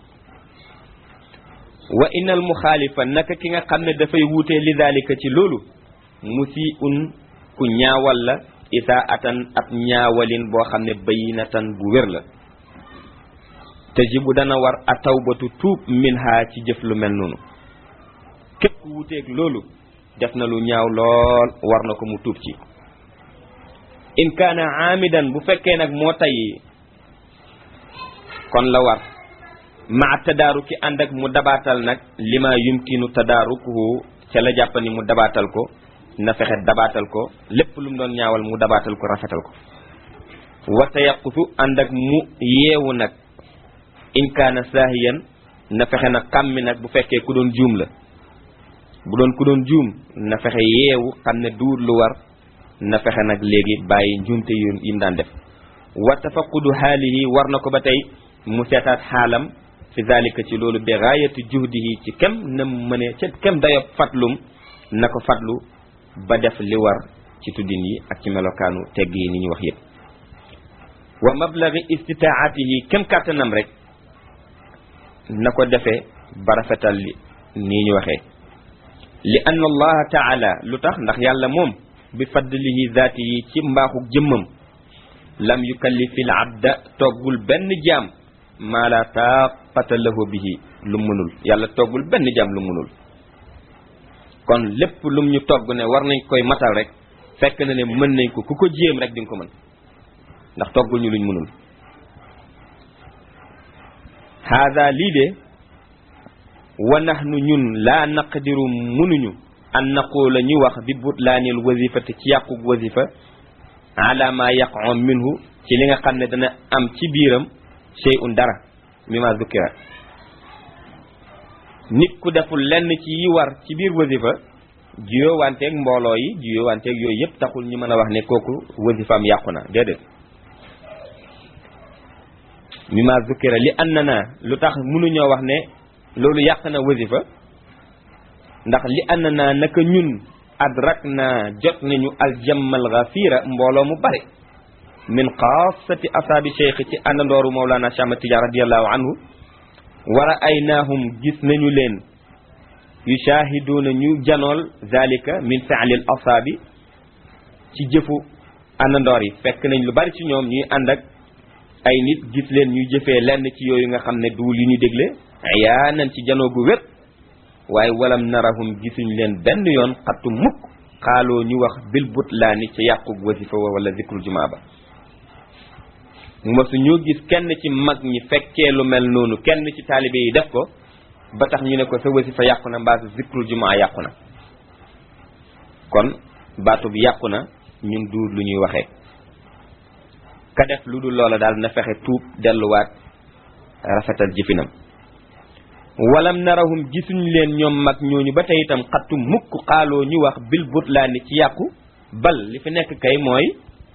wa innal muxaalifa naka ki nga xam ne dafay wuutee li dalika ci loolu musiun ku ñaawal la isaa atan ab ñaawalin boo xam ne bayinatan bu wér la tajibu dana war a tawbatu tuub minha ci jëf lu mel noonu képp ku wuteeg loolu def na lu ñaaw lool war na ko mu tuub ci in kaana aamidan bu fekkee nag moo tay kon la war maa tadaaruki ànd ak mu dabaatal nag lima yumkinu tadaarukuhu ca la jàpp ni mu dabaatal ko na fexe dabaatal ko lépp lu mu doon ñaawal mu dabaatal ko rafetal ko wa tayaqutu ànd ak mu yeewu nag in kaana saahiyan na fexe nag kàmmi nag bu fekkee ku doon juum la bu doon ku doon juum na fexe yeewu xam ne duur lu war na fexe nag léegi bàyyi njuumte yu yim daan def wa tafaqudu xaalihi war na ko ba tey mu seetaat xaalam fi zalika ci loolu bi gaayati juhdihi ci kem na mëne ci kem dayob fatlum na ko fatlu ba def li war ci tuddin yi ak ci melokaanu tegg yi ni ñu wax yépp wa mablagi istitaatihi kem kàttanam rek na ko defee ba rafetal li nii ñu waxee li anna allaha taala lu tax ndax yàlla moom bi fadlihi zaati yi ci mbaaxuk jëmmam lam yukallifil abda toggul benn jaam maa la taaqata lahu bihi lu mënul yàlla toggul benn jaam lu mënul kon lépp lum ñu togg ne war nañ koy matal rek fekk na ne mën nañ ko ku ko jéem rek di nga ko mën ndax toggul ñu luñ mënul haada lii de wa nahnu ñun laa naqdiru mënuñu an naqula ñu wax bi butlaanil wasifati ci yàqug wasifa ala ma yaqon minhu ci li nga xam ne dana am ci biiram shay'un dara mima zukira nit ku deful lenn ci yi war ci biir wasifa juyoo wanteeg mbooloo yi juyoo wanteeg yooyu yëpp taxul ñu mën a wax ne kooku wasifaam yàqu na déedéet mima zukira li annana lu tax mënuñoo wax ne loolu yàq na wasifa ndax li annana naka ñun adrak na jot nañu aljammal ghafira mbooloo mu bare min xaasati asaabi cheikh ci àndandooru Mawlana Cheikh Ahmad Tidiane radiallahu anhu wa ra'aynaahum gis nañu leen yushaahiduuna ñu janool zalika min fi'lil asaabi ci jëfu àndandoor yi fekk nañ lu bari ci ñoom ñuy ànd ak ay nit gis leen ñuy jëfee lenn ci yooyu nga xam ne duul yi ñu dégle yaanan ci janoo gu wér waaye walam narahum gisuñ leen benn yoon xattu mukk xaaloo ñu wax bil butlaani ca yàqug wasifa wa wala zikrul jumaa ba mosu ñoo gis kenn ci mag ñi fekkee lu mel noonu kenn ci taalibe yi def ko ba tax ñu ne ko sa wasifa yàqu na mbaa sa zikrul jumaa yàqu na kon baatu bi yàqu na ñun duur lu ñuy waxee ka def lu dul loola daal na fexe tuub delluwaat rafetal jëfinam walam narahum gisuñ leen ñoom mag ñooñu ba tey itam xattu mukk xaaloo ñu wax bil butlaani ci yàqu bal li fi nekk kay mooy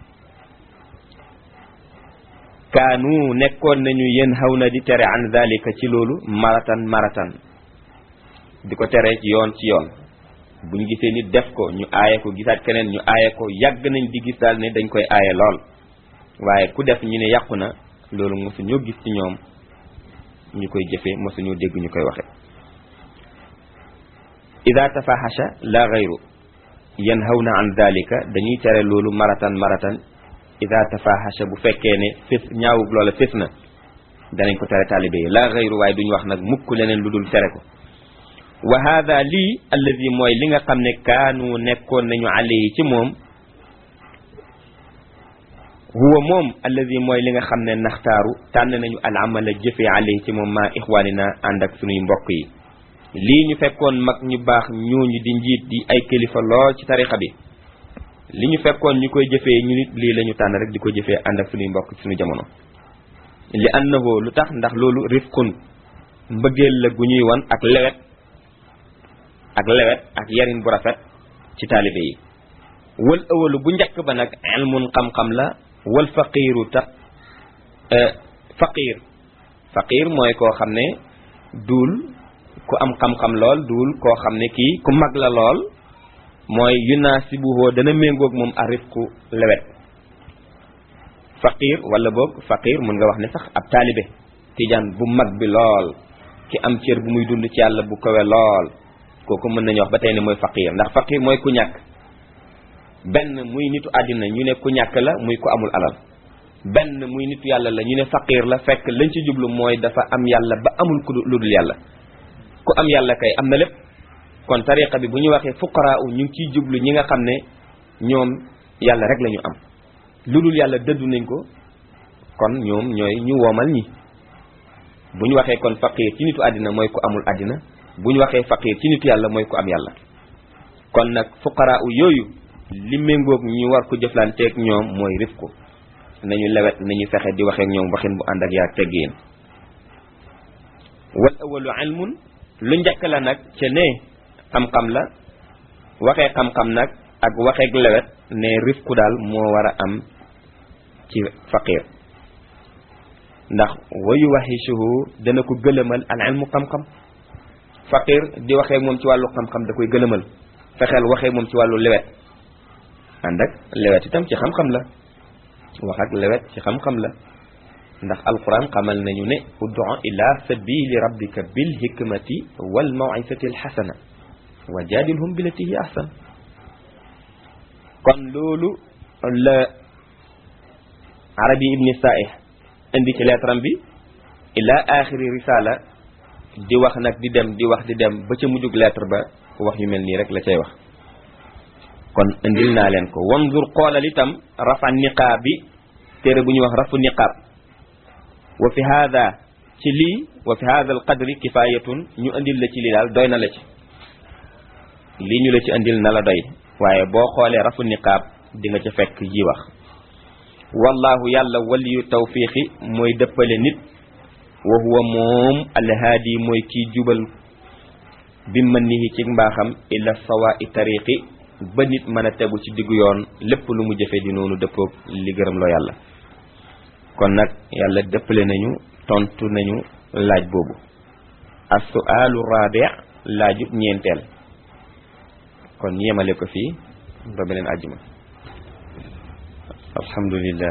kaanu nekkoon nañu yéen xaw na di tere an zalika ci loolu maratan maratan di ko tere ci yoon ci yoon buñ gisee nit def ko ñu aaye ko gisaat keneen ñu aaye ko yàgg nañ di gis daal ne dañ koy aaye lool waaye ku def ñu ne yàqu na loolu mosu ñoo gis ci ñoom ñu koy jëfee mosu ñoo dégg ñu koy waxe ida tafahasha la gayru yanhawna an dalika dañuy tere loolu maratan maratan ida tafahasha bu fekkee ne fés ñaawug loola fés na danañ ko tere taalibe yi la gayru waaye duñ wax nag mukk leneen lu dul tere ko wa hada lii alladi mooy li nga xam ne kaanu nekkoon nañu alayhi ci moom huwa moom alladi mooy li nga xam ne naxtaaru tànn nañu al amala jëfe alayhi ci moom maa ixwaanina ànd ak sunuy mbokk yi lii ñu fekkoon mag ñu baax ñooñu di njiit di ay kilifa lool ci tarixa bi li ñu fekkoon ñu koy jëfee ñu nit lii la ñu tànn rek di ko jëfee ànd ak sunuy mbokk sunu jamono li annahu lu tax ndax loolu rifqun mbëggeel la gu ñuy wan ak lewet ak lewet ak yarin bu rafet ci taalibe yi wal awalu bu njëkk ba nag ilmun xam-xam la wal faqiiru ta faqiir faqiir mooy koo xam ne duul ku am xam-xam lool duul koo xam ne kii ku mag la lool mooy yunaasibuhoo dana méngoog moom arifku lewet faqiir wala boog faqiir mun nga wax ne sax ab taalibe tijaan bu mag bi lool ki am cër bu muy dund ci yàlla bu kawe lool kooku mën nañu wax ba tey ne mooy faqiir ndax faqiir mooy ku ñàkk benn muy nitu àddina ñu ne ku ñàkk la muy ku amul alal benn muy nitu yàlla la ñu ne faqiir la fekk lañ ci jublu mooy dafa am yàlla ba amul ku lu dul yàlla ku am yàlla kay am na lépp kon tariqa bi bu ñu waxee fuqaraa ñu ngi ciy jublu ñi nga xam ne ñoom yàlla rek la ñu am lu dul yàlla dëddu nañ ko kon ñoom ñooy ñu woomal ñi bu ñu waxee kon faqiir ci nitu àddina mooy ku amul àddina bu ñu waxee faqiir ci nitu yàlla mooy ku am yàlla kon nag fuqaraa yooyu li méngoog ñu war ko jëflanteeg ñoom mooy rifku nañu lewet nañu fexe di waxeek ñoom waxin bu ànd ak yaa teggin wal awalu ilmun lu njëkk la nag ca ne xam-xam la waxee xam-xam nag ak waxeek lewet ne rifku daal moo war a am ci faqir ndax wayu waxisuhu dana ko gëlëmal al ilmu xam-xam faqir di waxee moom ci wàllu xam-xam da koy gëlëmal fexeel waxee moom ci wàllu lewet ànd ak lewet itam ci xam-xam la wax ak lewet ci xam-xam la ndax alquran xamal nañu ne ud'u ila sabili rabbika bil hikmati wal maw'izati al hasana wa jadilhum billati hi ahsan kon loolu la arabi ibni sa'ih indi ci leetaram bi ila axiri risala di wax nag di dem di wax di dem ba ca mujjug lettre ba wax yu mel nii rek la cay wax kon indil naa leen ko wanzur xoolal itam rafa niqaab bi téere bu ñuy wax rafu niqaab wa fi hada ci lii wa fi hada al qadri kifayatun ñu indil la ci lii daal doy na la ci lii ñu la ci indil na la doy waaye boo xoolee rafu niqaab di nga ca fekk ji wax wallahu yàlla waliyu tawfiqi mooy dëppale nit wa huwa moom alhaadi mooy kiy jubal bi mën nihi ci mbaaxam ila sawa i tariqi ba nit mën a tegu ci diggu yoon lépp lu mu jëfe di noonu dëppoog li gërëm loo yàlla kon nag yàlla dëppale nañu tontu nañu laaj boobu as-su'aalu rabi' laajub ñeenteel kon yemale ko fii ba beneen àjjuma alhamdulillah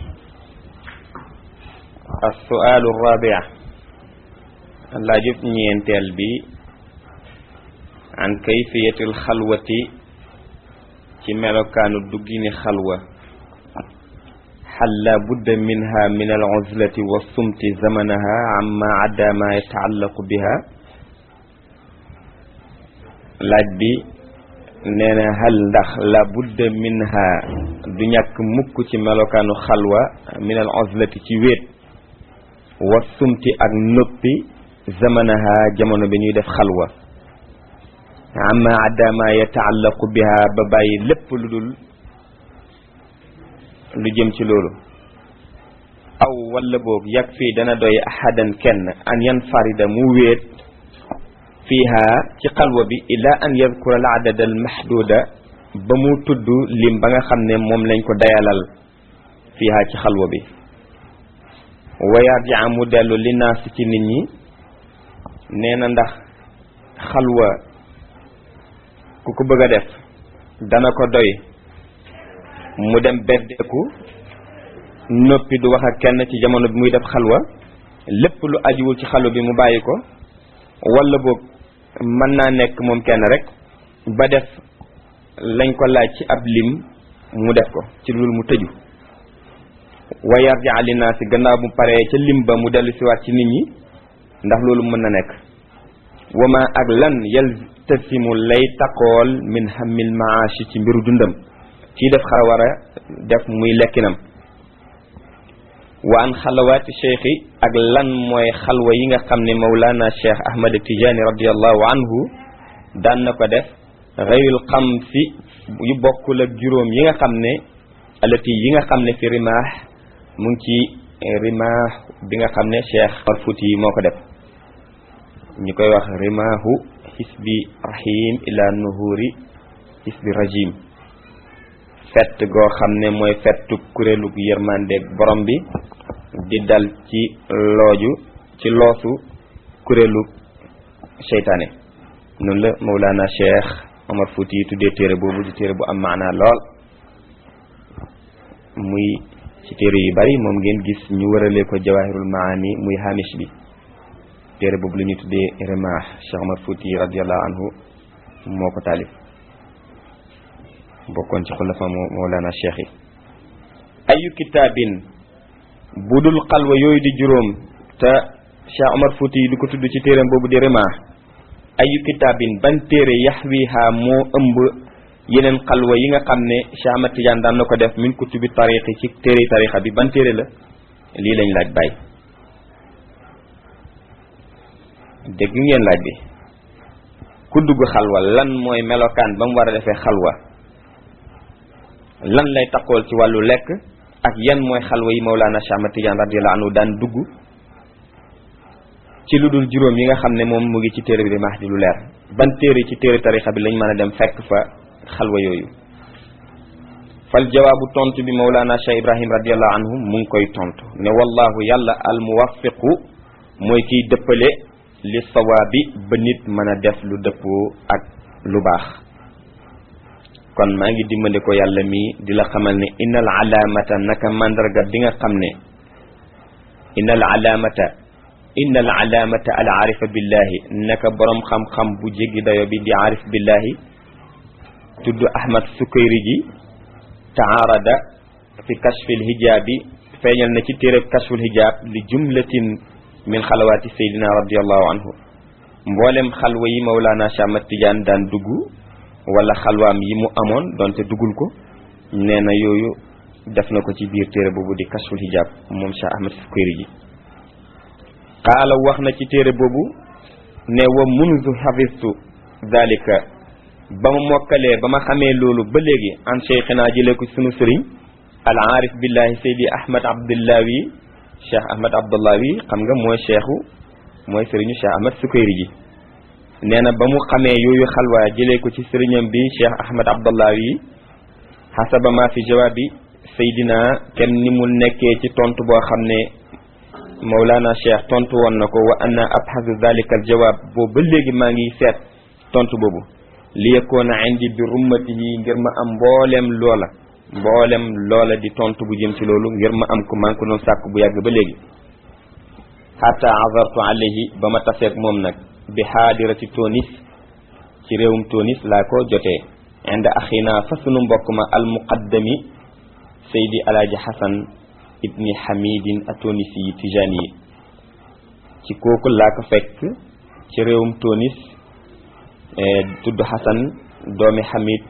as-su'aalu rabi' laajub ñeenteel bi an kayfiyatil xalwati ci melokaanu duggini xalwa hal la budda minha min al uzlati wa sumti zamanaha amma adda ma yataallaqu biha laaj bi nee na hal ndax la budda minha du ñàkk mukk ci melokaanu xalwa min al uzlati ci wéet wa sumti ak noppi zamanaha jamono bi ñuy def xalwa amma adama yataallaqu biha ba bàyyi lépp lu dul lu jëm ci loolu aw wala boog yag fii dana doy ahadan kenn an yanfarida mu wéet fiiha ci xalwa bi ila an yadkura al adada al mahduda ba mu tudd lim ba nga xam ne moom lañ ko dayalal fiiha ci xalwa bi wa yarjia mu dellu li naas ci nit ñi nee na ndax xalwa ku ko bëgg a def dana ko doy mu dem beddeeku noppi du wax ak kenn ci jamono bi muy def xalwa lépp lu ajuwul ci xalwa bi mu bàyyi ko wala boog mën naa nekk moom kenn rek ba def lañ ko laaj ci ab lim mu def ko ci loolu mu tëju wa yarja li naasi gannaaw bu paree ca lim ba mu dellu siwaat ci nit ñi ndax loolu mën na nekk wama ak lan yaltasimu lay taqool min hamil maashi ci mbiru dundam kii def xar war a def muy lekkinam wa an xalawaati cheikhi ak lan mooy xalwa yi nga xam ne mawlana cheikh ahmad tijaani radiallahu anhu daan na ko def xayril xamsi yu bokkul ak juróom yi nga xam ne alati yi nga xam ne fi rimaax mu ngi ci rimaax bi nga xam ne cheikh Fuuti yi moo ko def ñu koy wax rimaahu xisbi rahim ila nuhuri xisbi rajim fett goo xam ne mooy fettu kuréelu yërmandeeg borom bi di dal ci looju ci loosu kuréelu seytaane noonu la Mawlana Cheikh Omar Fouti yi tuddee téere boobu di téere bu am maanaa lool muy ci téere yu bari moom ngeen gis ñu wëralee ko jawahirul maani muy hamish bi téere boobu la ñuy tuddee remaax Cheikh Omar Fouti radiallahu anhu moo ko taalif bokkoon ci xulafa Mawlana Cheikh yi ayu kitaabin bu dul xalwa yooyu di juróom te Cheikh Omar Fouti di ko tudd ci téereem boobu di remaax ayu kitaabin ban téere yaxwiha moo ëmb yeneen xalwa yi nga xam ne Cheikh Ahmad Tidiane daan na ko def min kutubi tariqi ci téere tariqa bi ban téere la lii lañ laaj bàyyi dégg ngeen laaj bi ku dugg xalwa lan mooy melokaan ba mu war a defee xalwa lan lay taqool ci wàllu lekk ak yan mooy xalwa yi Mawlana Cheikh Ahmad Tidiane radiyallahu anhu daan dugg ci lu dul juróom yi nga xam ne moom mu ngi ci téere bi di Mahdi lu leer ban téere ci téere tarixa bi lañ mën a dem fekk fa xalwa yooyu fal jawaabu tontu bi Mawlana Cheikh Ibrahim radiyallahu anhu mu ngi koy tontu ne wallahu yàlla al muwaffiqu mooy kiy dëppale li sawaabi ba nit mën a def lu dëppoo ak lu baax kon maa ngi dimbali ko yàlla mii di la xamal ne innal alaamata naka mandarga bi nga xam ne innal alaamata innal alaamata al aarifa billahi naka boroom xam-xam bu jéggi dayo bi di aarif billahi tudd ahmad sukayri ji taarada fi kashfil hijaabi feeñal na ci téereb kashful hijaab li jumlatin min xalawaati seydina radiallahu anhu mboolem xalwa yi mawlaana Cheikh Ahmad Tidiane daan dugg wala xalwaam yi mu amoon donte duggul ko nee na yooyu def na ko ci biir téere boobu di kashful hijaab moom Cheikh Ahmad sukayri ji qaala wax na ci téere boobu ne wa munzu xafistu dalika ba ma mokkalee ba ma xamee loolu ba léegi an cheikhina jëlee ko sunu sëriñ al aarif billahi seydi ahmad abdullawi cheikh ahmad abdullawi xam nga mooy cheikhu mooy sëriñu cheikh ahmad sukayri ji nee na ba mu xamee yooyu xalwa jëlee ko ci sëriñam bi cheikh ahmad abdullawi xasaba ma fi jawaabi seydina kenn ni mu nekkee ci tontu boo xam ne Mawlana Cheikh tontu woon na ko wa anna abhasu dalika al jawaab boobu ba léegi maa ngi seet tontu boobu li yakoona indi bi rummatihi ngir ma am mboolem loola mboolem loola di tontu bu jëm ci loolu ngir ma am ko maa ngi ko doon sàkk bu yàgg ba léegi hatta azartu alayhi ba ma taseeg moom nag bi xaadirati Tunis ci réewum Tunis laa ko jotee inda axina fa sunu mbokk ma al muqaddami Seydi Alaaji Xasan ibni Hamidin atonisi yi tijani yi ci kooku laa ko fekk ci réewum Tunis tudd Xasan doomi Hamid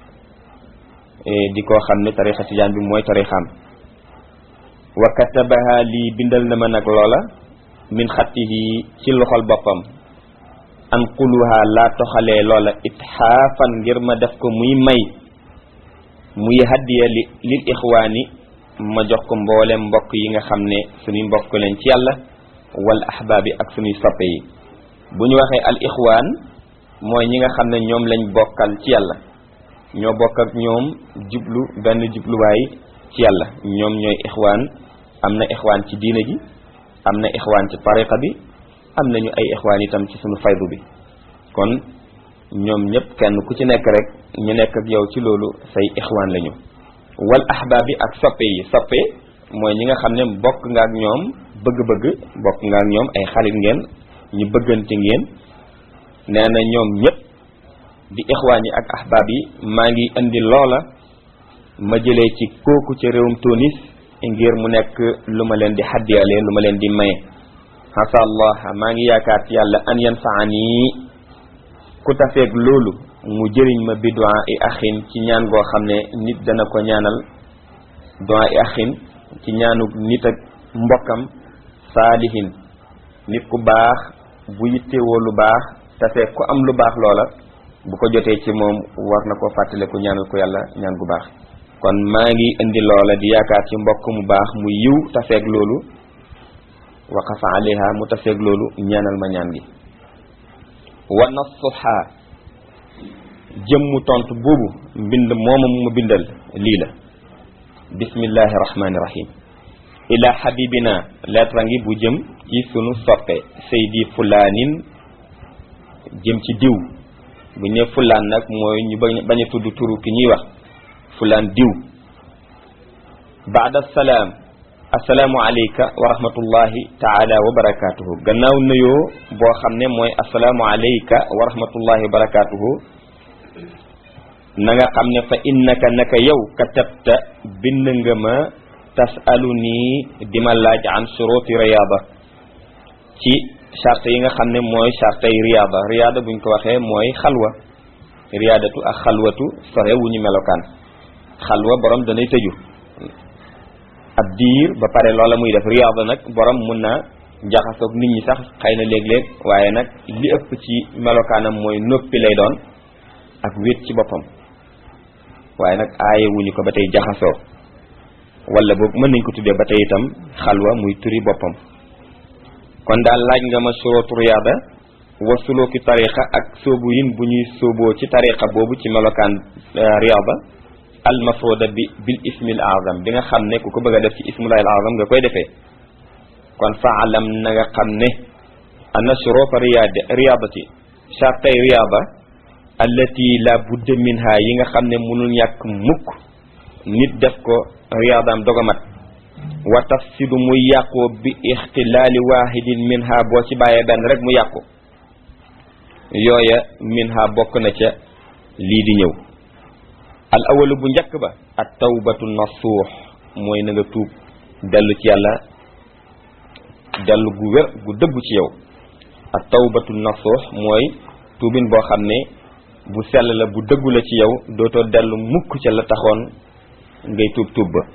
di koo xam ne tarixa tijaan bi mooy tarixam wa katabaha lii bindal na ma nag loola min xattihi ci loxol boppam an quluha laa toxalee loola itxaafan ngir ma def ko muy may muy haddiya li lil ixwaani ma jox ko mboolem mbokk yi nga xam ne suñuy mbokk leen ci yàlla wal ahbaabi ak suñuy soppe yi bu ñu waxee al ixwaan mooy ñi nga xam ne ñoom lañ bokkal ci yàlla ñoo bokk ak ñoom jublu benn jubluwaay ci yàlla ñoom ñooy ixwaan am na ixwaan ci diine ji am na ixwaan ci tariqa bi am nañu ay ixwaan itam ci suñu faydu bi kon ñoom ñëpp kenn ku ci nekk rek ñu nekk ak yow ci loolu say ixwaan lañu wal ahbaabi ak soppe yi soppe mooy ñi nga xam ne bokk nga ak ñoom bëgg-bëgg bokk nga ak ñoom ay xarit ngeen ñu bëggante ngeen nee na ñoom ñëpp di ixwaan yi ak ahbaab yi maa ngi indi loola ma jëlee ci kooku ci réewum Tunis ngir mu nekk lu ma leen di xaddiyale lu ma leen di maye xasa allah maa ngi yaakaar ci yàlla an yanfaani ku tafeeg loolu mu jëriñ ma bi du'a i axin ci ñaan goo xam ne nit dana ko ñaanal du'a i axin ci ñaanu nit ak mbokkam saalihin nit ku baax bu yittewoo lu baax tafeeg ku am lu baax loola bu ko jotee ci moom war na ko fàttale ku ñaanal ko yàlla ñaan gu baax kon maa ngi indi loola di yaakaar ci mbokk mu baax mu yiw tafeeg loolu waqafa alayha mu tafeeg loolu ñaanal ma ñaan gi wa nasuha jëmmu tontu boobu mbind moomam mu bindal lii la bismillahi rahmani rahim ila habibina lettre ngi bu jëm ci sunu soppe saydi fulaanin jëm ci diw bu ñëw fulaan nag mooy ñu bañ a tudd turu ki ñuy wax fulaan diw baada salaam assalaamu alayka wa rahmatullahi taala wa barakatuhu gannaaw nuyoo boo xam ne mooy assalaamu alayka wa rahmatullahi wa barakatuhu na nga xam ne fa innaka naka yow katabta bind nga ma tasalu nii di ma laaj an suruti riyaada ci charte yi nga xam ne mooy charte yi riyaada riyaada buñ ko waxee mooy xalwa riyaadatu ak xalwatu sore wu ñu melokaan xalwa borom danay tëju ab diir ba pare loola muy def riyaada nag borom mun na jaxasoog nit ñi sax xëy na léeg-léeg waaye nag li ëpp ci melokaanam mooy noppi lay doon ak wéet ci boppam waaye nag aaye wuñu ko ba tey jaxasoo wala boog mën nañ ko tuddee ba tey itam xalwa muy turi boppam kon daal laaj nga ma surootu riyaada wa sulooki tariqa ak sóobu yin bu ñuy sóoboo ci tariqa boobu ci melokaan riyaada al mafruda bi bil ismil azam bi nga xam ne ku ko bëgg a def ci ismullahi al azam nga koy defee kon faalam na nga xam ne anna shuruta riyaada riyaadati chartay riyaada allati la budda minha yi nga xam ne mënul ñàkk mukk nit def ko riyaadaam dogamat wa tafsidu muy yàqoo bi ixtilaali waahidin minha boo ci bàyyee benn rek mu yàqu yooya minha bokk na ca lii di ñëw al awalu bu njëkk ba at tawbatu nasuux mooy na nga tuub dellu ci yàlla dellu gu wér gu dëggu ci yow at tawbatu nasuux mooy tuubin boo xam ne bu sell la bu dëggu la ci yow dootoo dellu mukk ca la taxoon ngay tuub tuub ba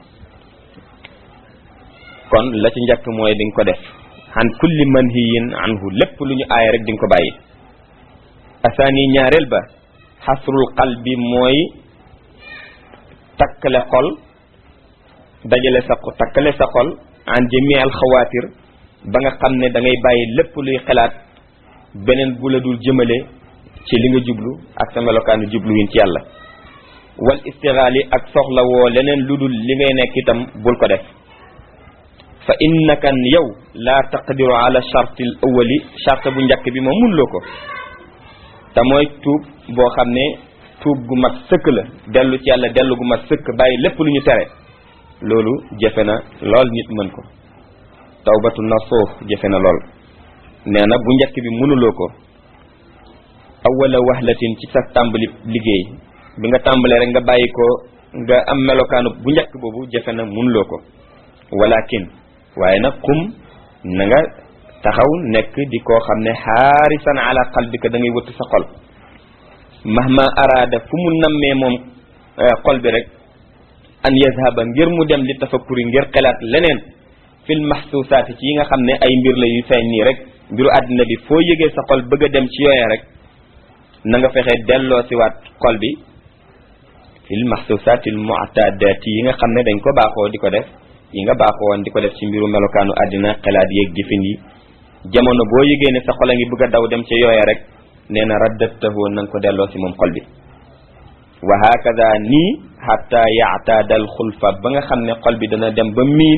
kon la ci njëkk mooy di nga ko def an kulli manhiyin anhu lépp lu ñu aaya rek di nga ko bàyyi asaani ñaareel ba xasrul qalbi mooy takkale xol dajale sa takkale sa xol an jami al xawaatir ba nga xam ne da ngay bàyyi lépp luy xalaat beneen bu la dul jëmale ci li nga jublu ak sa melokaanu jublu win ci yàlla wal istixaali ak soxla woo leneen lu dul li ngay nekk itam bul ko def fa innaka yow laa taqdiru ala chartil awali charte bu njëkk bi moom munloo ko te mooy tuub boo xam ne tuub gu mat sëkk la dellu ci yàlla dellu gu mat sëkk bàyyi lépp lu ñu tere loolu jafe na lool nit mën ko tawbatu nasuux jafe na lool nee na bu njëkk bi mënuloo ko awala wahlatin ci sa tàmbali liggéey bi nga tàmbalee rek nga bàyyi ko nga am melokaanu bu njëkk boobu jafe na mënuloo ko walakin waaye nag kum na nga taxaw nekk di koo xam ne xaarisan ala qalbika da ngay wëtt sa xol mahma araada fu mu nammee moom xol bi rek an yazhaba ngir mu dem li tafakkuri ngir xelaat leneen fil mahsusaati ci yi nga xam ne ay mbir la yu feeñ nii rek mbiru àddina bi foo yëgee sa xol bëgg a dem ci yooya rek na nga fexe delloo si waat xol bi fil mahsusaati al mu'tadati yi nga xam ne dañ ko baaxoo di ko def yi nga baaxoo woon di ko def ci mbiru melokaanu àddina xelaat yeeg jëfin yi jamono boo yëgee ne sa xol a ngi bëgg a daw dem ca yooya rek nee na raddatahu na nga ko delloo si moom xol bi wa hakada nii hatta yaataadal xulfa ba nga xam ne xol bi dana dem ba miin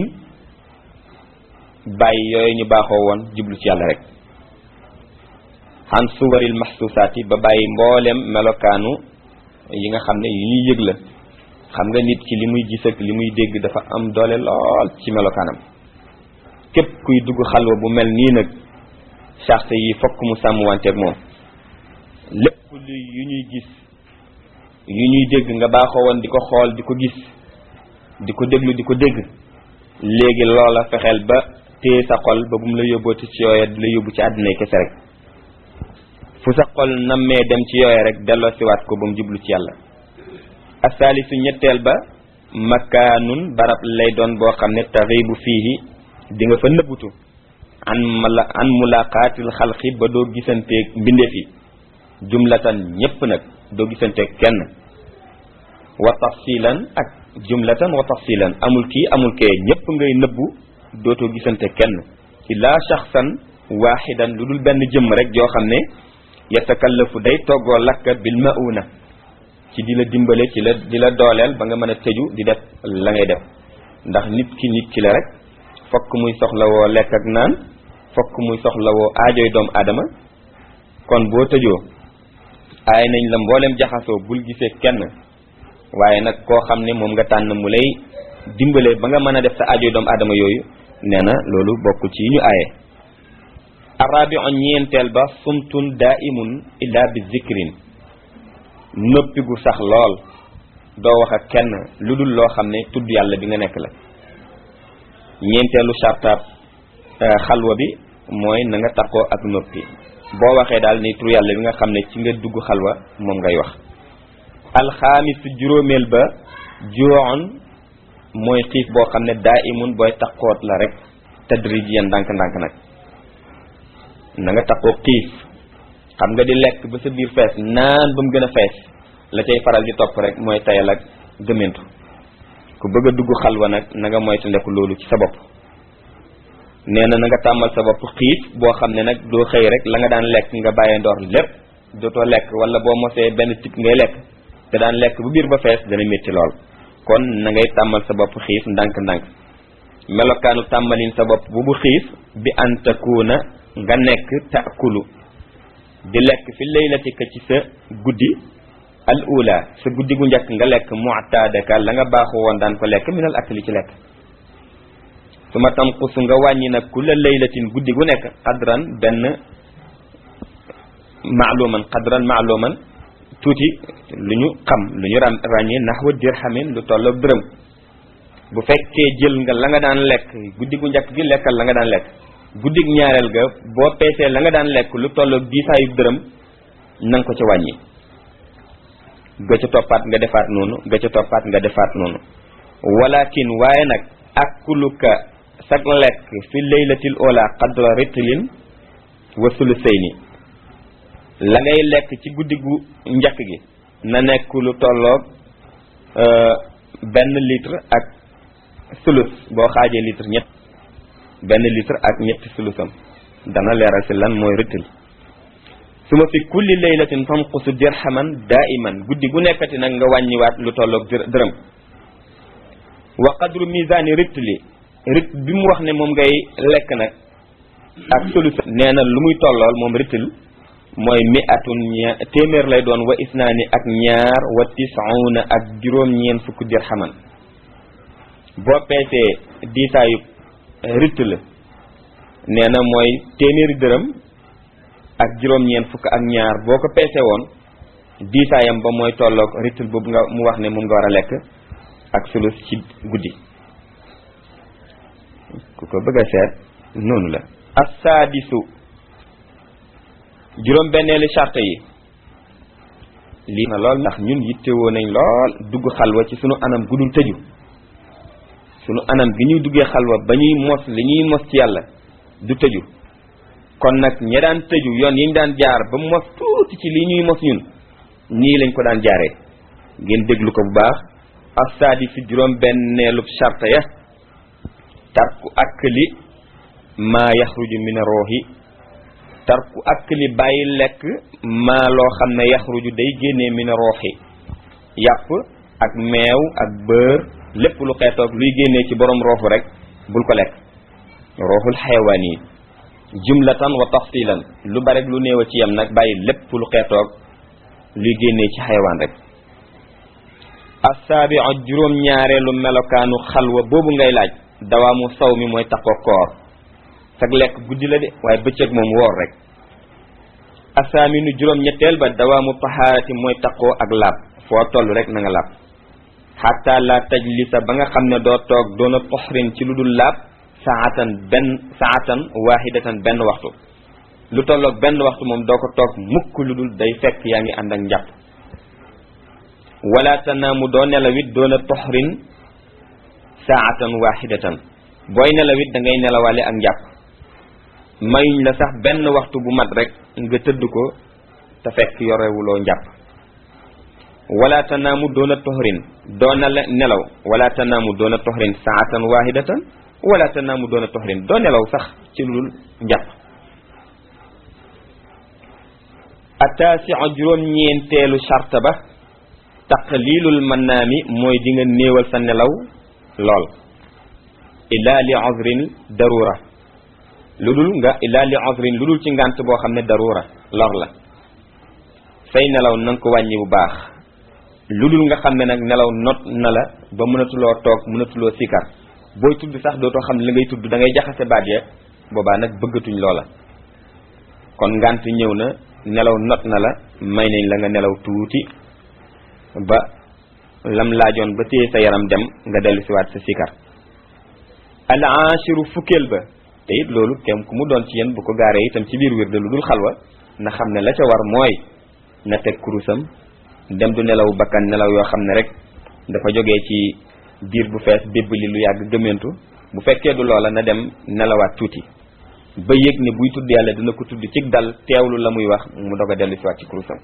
bàyyi yooyu ñu baaxoo woon jublu ci yàlla rek xan suwaril maxsuusaati ba bàyyi mboolem melokaanu yi nga xam ne yu ñuy yëg la xam nga nit ki li muy gis ak li muy dégg dafa am doole lool ci melokaanam képp kuy dugg xalwa bu mel nii nag charte yi fokk mu sàmmwanteeg moom lépp lu yu ñuy gis yu ñuy dégg nga baaxoo woon di ko xool di ko gis di ko déglu di ko dégg léegi loola fexeel ba téye sa xol ba bu mu la yóbbooti ci yooya di la yóbbu ci àddinay kese rek fu sa xol nammee dem ci yooya rek delloo siwaat ko ba mu jublu ci yàlla asaalisu ñetteel ba makaanun barab lay doon boo xam ne taxibu fiihi di nga fa nëbbutu an mala an mulaqaatil xalqi ba doo gisanteeg mbindeef yi jumlatan ñépp nag doo gisanteeg kenn wa tafsilan ak jumlatan wa tafsilan amul kii amul kee ñépp ngay nëbbu dootoo gisante kenn illaa shaxsan waaxidan lu dul benn jëmm rek joo xam ne yatakallafu day toggoo lakka bil mauna ci di la dimbale ci la di la dooleel ba nga mën a tëju di def la ngay def ndax nit ki nit ki la rek fokk muy soxlawoo lekk ak naan fokk muy soxlawoo aajoy doomu aadama kon boo tëjoo aay nañ la mboolem jaxasoo bul gisee kenn waaye nag koo xam ne moom nga tànn mu lay dimbale ba nga mën a def sa aajoy doomu aadama yooyu nee na loolu bokk ci ñu aaye arabi on ñeenteel ba sumtun daimun illa bi zikrin noppi gu sax lool doo wax ak kenn lu dul loo xam ne tudd yàlla bi nga nekk la ñeenteelu chartaab xalwa bi mooy na nga takkoo ak noppi boo waxee daal ni tur yàlla bi nga xam ne ci nga dugg xalwa moom ngay wax alxaamis juróomeel ba juroon mooy xiif boo xam ne daa imun booy takkoot la rek tadrijiyan ndànk-ndànk nag na nga takkoo xiif xam nga di lekk ba sa biir fees naan ba mu gën a fees la cay faral di topp rek mooy tayal ak gëmentu ku bëgg a dugg xalwa nag na nga moytu ndeku loolu ci sa bopp nee na na nga tàmmal sa bopp xiif boo xam ne nag doo xëy rek la nga daan lekk nga bàyyee ndoor lépp dootoo lekk wala boo mosee benn tip ngay lekk te daan lekk bu biir ba fees dana métti lool kon na ngay tàmmal sa bopp xiif ndànk-ndànk melokaanu tàmmalin sa bopp bu bu xiif bi an takuuna nga nekk taakulu di lekk fi laylatika ci sa guddi al ula sa guddi gu njëkk nga lekk mu'tadaka la nga baaxu woon daan ko lekk minal akli ci lekk su ma tanqusu nga wàññi nag ku la laylatin guddi gu nekk xadran benn maaluman xadran maaluman tuuti lu ñu xam lu ñu ram ràññee naxwa dirhamin lu tolloog dërëm bu fekkee jël nga la nga daan lekk guddi gu njëkk gi lekkal la nga daan lekk guddig ñaareel ga boo peesee la nga daan lekk lu tolloog diisaayu dërëm na nga ko ca wàññi ga ca toppaat nga defaat noonu ga ca toppaat nga defaat noonu walakin waaye nag akuluka sag lekk fi laylatil ola qadra ritlin wa sulusayni la ngay lekk ci guddi gu njëkk gi na nekk lu tolloog benn litre ak sulus boo xaajee litre ñett benn litre ak ñetti sulusam dana leeral si lan mooy ritil su ma fi kulli laylatin tanqusu dirhaman daiman guddi gu nekkati nag nga wàññiwaat lu tolloog dërëm wa qadru misani ritli rit bi mu wax ne moom ngay lekk nag ak sulus nee na lu muy tollool moom ritil mooy mi atun ña téeméer lay doon wa isnaani ak ñaar wa tisuna ak juróom-ñeen fukk dirhaman boo peesee diisaayu ritt la nee na mooy téeméeri dërëm ak juróom-ñeen fukk ak ñaar boo ko peese woon diisaayam ba mooy tolloog rittul boobu nga mu wax ne moom nga war a lekk ak sulus ci guddi ku ko bëgg a seet noonu la assaadisu juróom benneeli charte yi lii na lool ndax ñun yittewoo nañ lool dugg xalwa ci sunu anam gudul tëju sunu anam gi ñuy duggee xalwa ba ñuy mos li ñuy mos ci yàlla du tëju kon nag ña daan tëju yoon yi ñu daan jaar ba mos tuuti ci li ñuy mos ñun nii lañ ko daan jaaree ngeen déglu ko bu baax assaadi si juróom benneelub charte ya tarku akli maa yaxruju min roohi tarku akli bàyyi lekk maa loo xam ne yaxruju day génnee min roohi yàpp ak meew ak bër lépp lu xeetoog luy génnee ci borom roofu rek bul ko lekk rooxul xayawaan yi jumlatan wa tafsilan lu bare lu néew a ci yam nag bàyyi lépp lu xeetoog luy génnee ci xayawaan rek assaabi juróom ñaareelu melokaanu xalwa boobu ngay laaj dawaamu saw mi mooy taxoo koor sag lekk guddi la de waaye bëccëg moom woor rek asaaminu juróom ñetteel ba dawaamu tahaarati mooy taxoo ak laab foo toll rek na nga laab xatta la tajlisa ba nga xam ne doo toog doona toxrin ci lu dul laab saatan benn saatan waahidatan benn waxtu lu tolloog benn waxtu moom doo ko toog mukk lu dul day fekk yaa ngi ànd ak njàpp wala tanaamu doo nelawit doona toxrin saatan waahidatan booy nelawit da ngay nelawaale ak njàpp mayuñ la sax benn waxtu bu mat rek nga tëdd ko te fekk yorewuloo njàpp wala tanaamu doona toxrin doona nelaw wala tanaamu doona toxrin saatan waahidatan wala tanaamu doona toxrin doo nelaw sax ci lu dul njàpp ataasiu juróom ñeenteelu charte ba taqlilul mannaami mooy di nga néewal sa nelaw lool illa li uzrin darura lu dul nga illa li uzrin lu dul ci ngànt boo xam ne darura lor la say nelaw na nga ko wàññi bu baax lu dul nga xam ne nag nelaw not na la ba mënatuloo toog mënatuloo sikar booy tudd sax dootoo xam ne la ngay tudd da ngay jaxase baat ya boobaa nag bëggatuñ loola kon ngànt ñëw na nelaw not na la may nañ la nga nelaw tuuti ba lam laajoon ba téye sa yaram dem nga dellu siwaat sa sikar al ashiru fukkeel ba te it loolu kem ku mu doon ci yéen bu ko gaaree itam ci biir wir de lu dul xalwa na xam ne la ca war mooy na teg kurusam dem du nelaw bakkan nelaw yoo xam ne rek dafa jógee ci biir bu fees bébb li lu yàgg gëmmentu bu fekkee du loola na dem nelawaat tuuti ba yëg ne buy tudd yàlla dina ko tudd ci dal teewlu la muy wax mu dog a dellu siwaat ci kurusam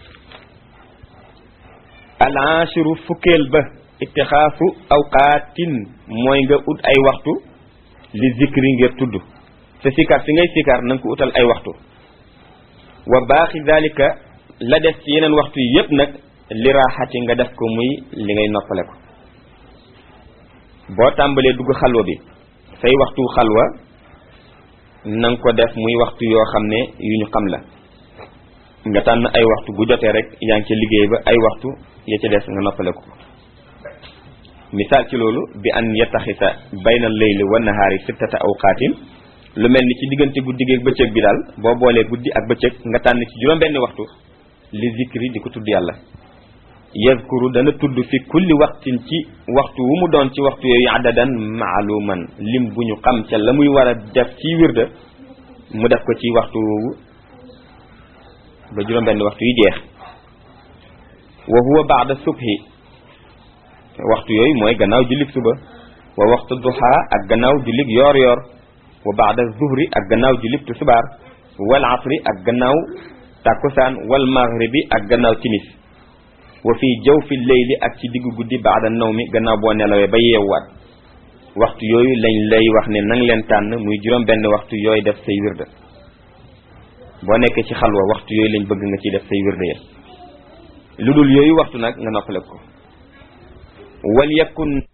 al ashiru fukkeel ba ittixaafu awqaatin mooy nga ut ay waxtu li zikri ngir tudd sa sikar si ngay sikar na nga ko utal ay waxtu wa baaxi dalika la des ci yeneen waxtu yi yépp nag li raaxati nga def ko muy li ngay noppale ko boo tàmbalee dugg xalwa bi say waxtu xalwa na nga ko def muy waxtu yoo xam ne yu ñu xam la nga tànn ay waxtu bu jotee rek yaa ngi ca liggéey ba ay waxtu ya ca des nga noppale ko misaal ci loolu bi an yattaxisa bayna leyli wa nahaari sittata awqaatin lu mel ni ci diggante guddi gi ak bëccëg bi daal boo boolee guddi ak bëccëg nga tànn ci juróom benni waxtu li zikri di ko tudd yàlla yazkuru dana tudd fi kulli waxtin ci waxtu wu mu doon ci waxtu yooyu adadan maaluman lim bu ñu xam ca la muy war a def ci wirda mu def ko ci waxtu woowu ba juróom benni waxtu yi jeex wa huwa baada subhi waxtu yooyu mooy gannaaw jullig suba wa waxtu duha ak gannaaw jullig yoor yoor wa baada zuhri ak gannaaw jullig tusubaar wal asri ak gannaaw takkusaan wal maghribi ak gannaaw timis wa fii jawfi leyli ak ci diggu guddi baada nawmi gannaaw boo nelawee ba yeewwaat waxtu yooyu lañ lay wax ne nang leen tànn muy juróom benn waxtu yooyu def say wirda boo nekkee ci xalwa waxtu yooyu lañ bëgg nga ciy def say wirda ya lu dul yooyu waxtu nag nga noppale ko wal yakun